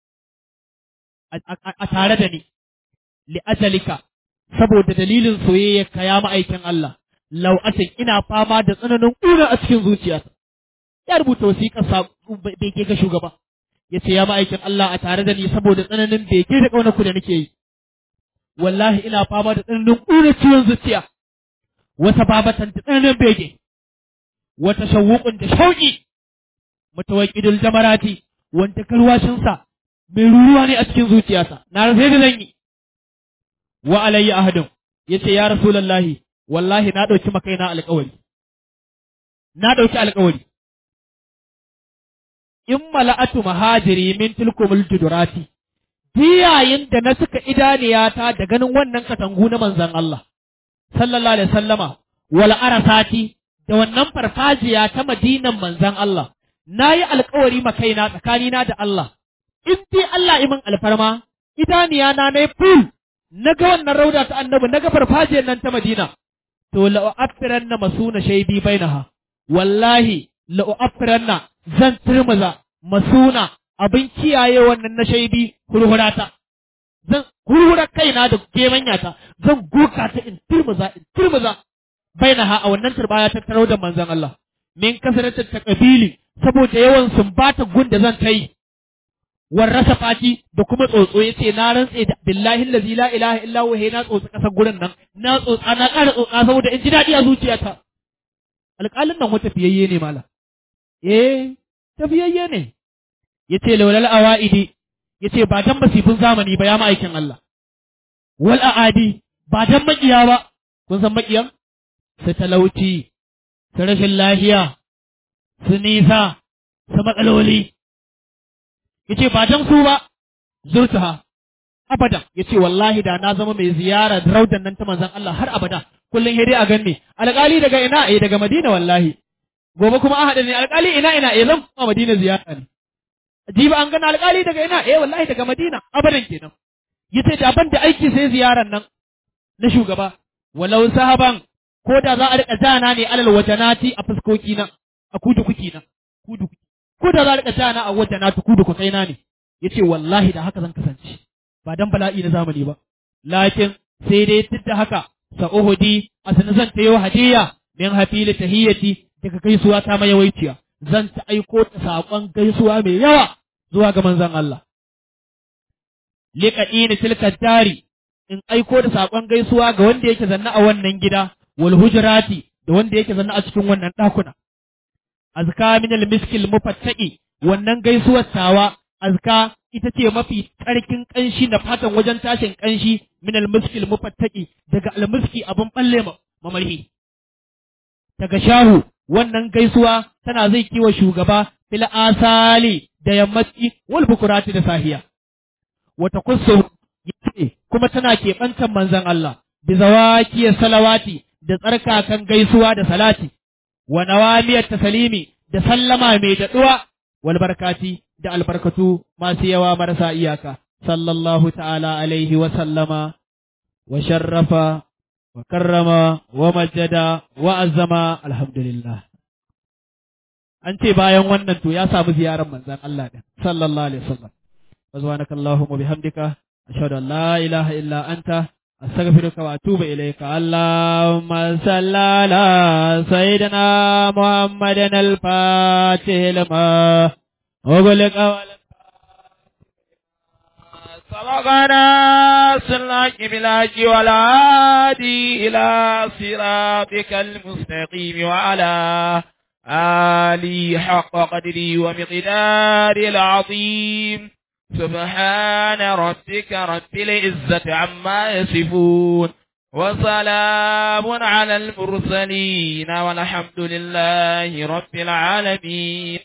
a tare da ni li ajalika saboda dalilin soyayya ka ya ma'aikin Allah lau asin ina fama da tsananin ƙuna a cikin zuciyata ya rubuta wasiƙar sa bege ga shugaba yace ya ma'aikin Allah a tare da ni saboda tsananin bege da ƙaunar ku da nake yi wallahi ina fama da tsananin ƙuna ciwon zuciya wata babatan da tsananin bege wata shawuƙun da shauƙi mutawakkidul jamarati wanda kalwashinsa mai ruruwa ne a cikin zuciyarsa na rasa da zan yi wa alayya ahadun yace ya rasulullahi wallahi na dauki makaina alƙawari na dauki alƙawari in mala'atu mahajiri min tilkumul judurati diyayin da na suka idaniyata da ganin wannan katangu na manzon Allah sallallahu alaihi sallama wal arasati da wannan farfajiya ta madinan manzon Allah na yi alkawari makaina tsakanina da Allah in dai Allah imin alfarma idaniya na na ful na ga wannan rauda ta annabi na ga farfajiyar nan ta madina to la'u'affiran na masuna shaidi bainaha wallahi la'u'affiran zan turmuza masuna abin kiyaye wannan na shaidi hurhurata zan hurhura kaina da gemanyata zan goka ta in turmuza in turmuza bainaha a wannan turbaya ta tarau da manzon Allah min kasaratar ta kabili saboda yawan sumbata gun da zan ta yi warrasa fati da kuma tsotso ya ce na rantse da billahi lazi la ilaha illa huwa na tsotsi kasar gurin nan na tsotsa na ƙara tsotsa saboda in ji daɗi a zuciyata alƙalin nan wata fiyayye ne mala eh tafiyayye ne yace laulal awaidi yace ba dan basifin zamani ba ya ma'aikin Allah wal aadi ba dan makiya ba kun san makiyan su talauci su rashin lafiya su nisa su matsaloli yace ba dan su ba zurtaha abada yace wallahi da na zama mai ziyara raudan nan ta manzon Allah har abada kullun hede a ganni alƙali daga ina eh daga Madina wallahi gobe kuma an haɗa ne alƙali ina ina eh zan kuma Madina ziyara ne jiba an gana alƙali daga ina eh wallahi daga Madina abadan kenan yace da ban da aiki sai ziyaran nan na shugaba walau sahaban ko da za a rika jana ne alal wajanati a fuskoki na a kudu kuki na kudu ko da za a rika jana a wajanati kudu ku kaina ne yace wallahi da haka zan kasance ba dan bala'i na zamani ba lakin sai dai duk da haka sa uhudi asana zan tayo hadiya min hafili tahiyati daga gaisuwa ta mayawaiciya zan ta aiko ta saƙon gaisuwa mai yawa zuwa ga manzon Allah liqadini tilka dari in aiko da saƙon gaisuwa ga wanda yake zanna a wannan gida wal hujrati da wanda yake zanna a cikin wannan ɗakuna azka min al miskil mufattaqi wannan gaisuwar tawa azka ita ce mafi tsarkin ƙanshi na fatan wajen tashin ƙanshi min al miskil mufattaqi daga al miski abin balle mamarhi daga shahu wannan gaisuwa tana zai kiwa shugaba fil asali da yammaci wal bukurati da sahiya wata kusu yace kuma tana keɓantar manzon Allah bi zawaki salawati da tsarkakan gaisuwa da salati wa nawamiyat tasalimi da sallama mai daɗuwa wal barkati da albarkatu masu yawa marasa iyaka sallallahu ta'ala alaihi wa sallama wa sharrafa wa karrama wa majjada wa azzama alhamdulillah an ce bayan wannan to ya samu ziyarar manzon Allah din sallallahu alaihi wasallam subhanaka allahumma bihamdika ashhadu an la ilaha illa anta astaghfiruka wa atubu ilayka allahumma salli ala sayyidina muhammadin al-fatih lima وغلق وغنى سلاك بلاك والعادي إلى صراطك المستقيم وعلى آلي حق قدري ومقداري العظيم سبحان ربك رب العزة عما يصفون وسلام على المرسلين والحمد لله رب العالمين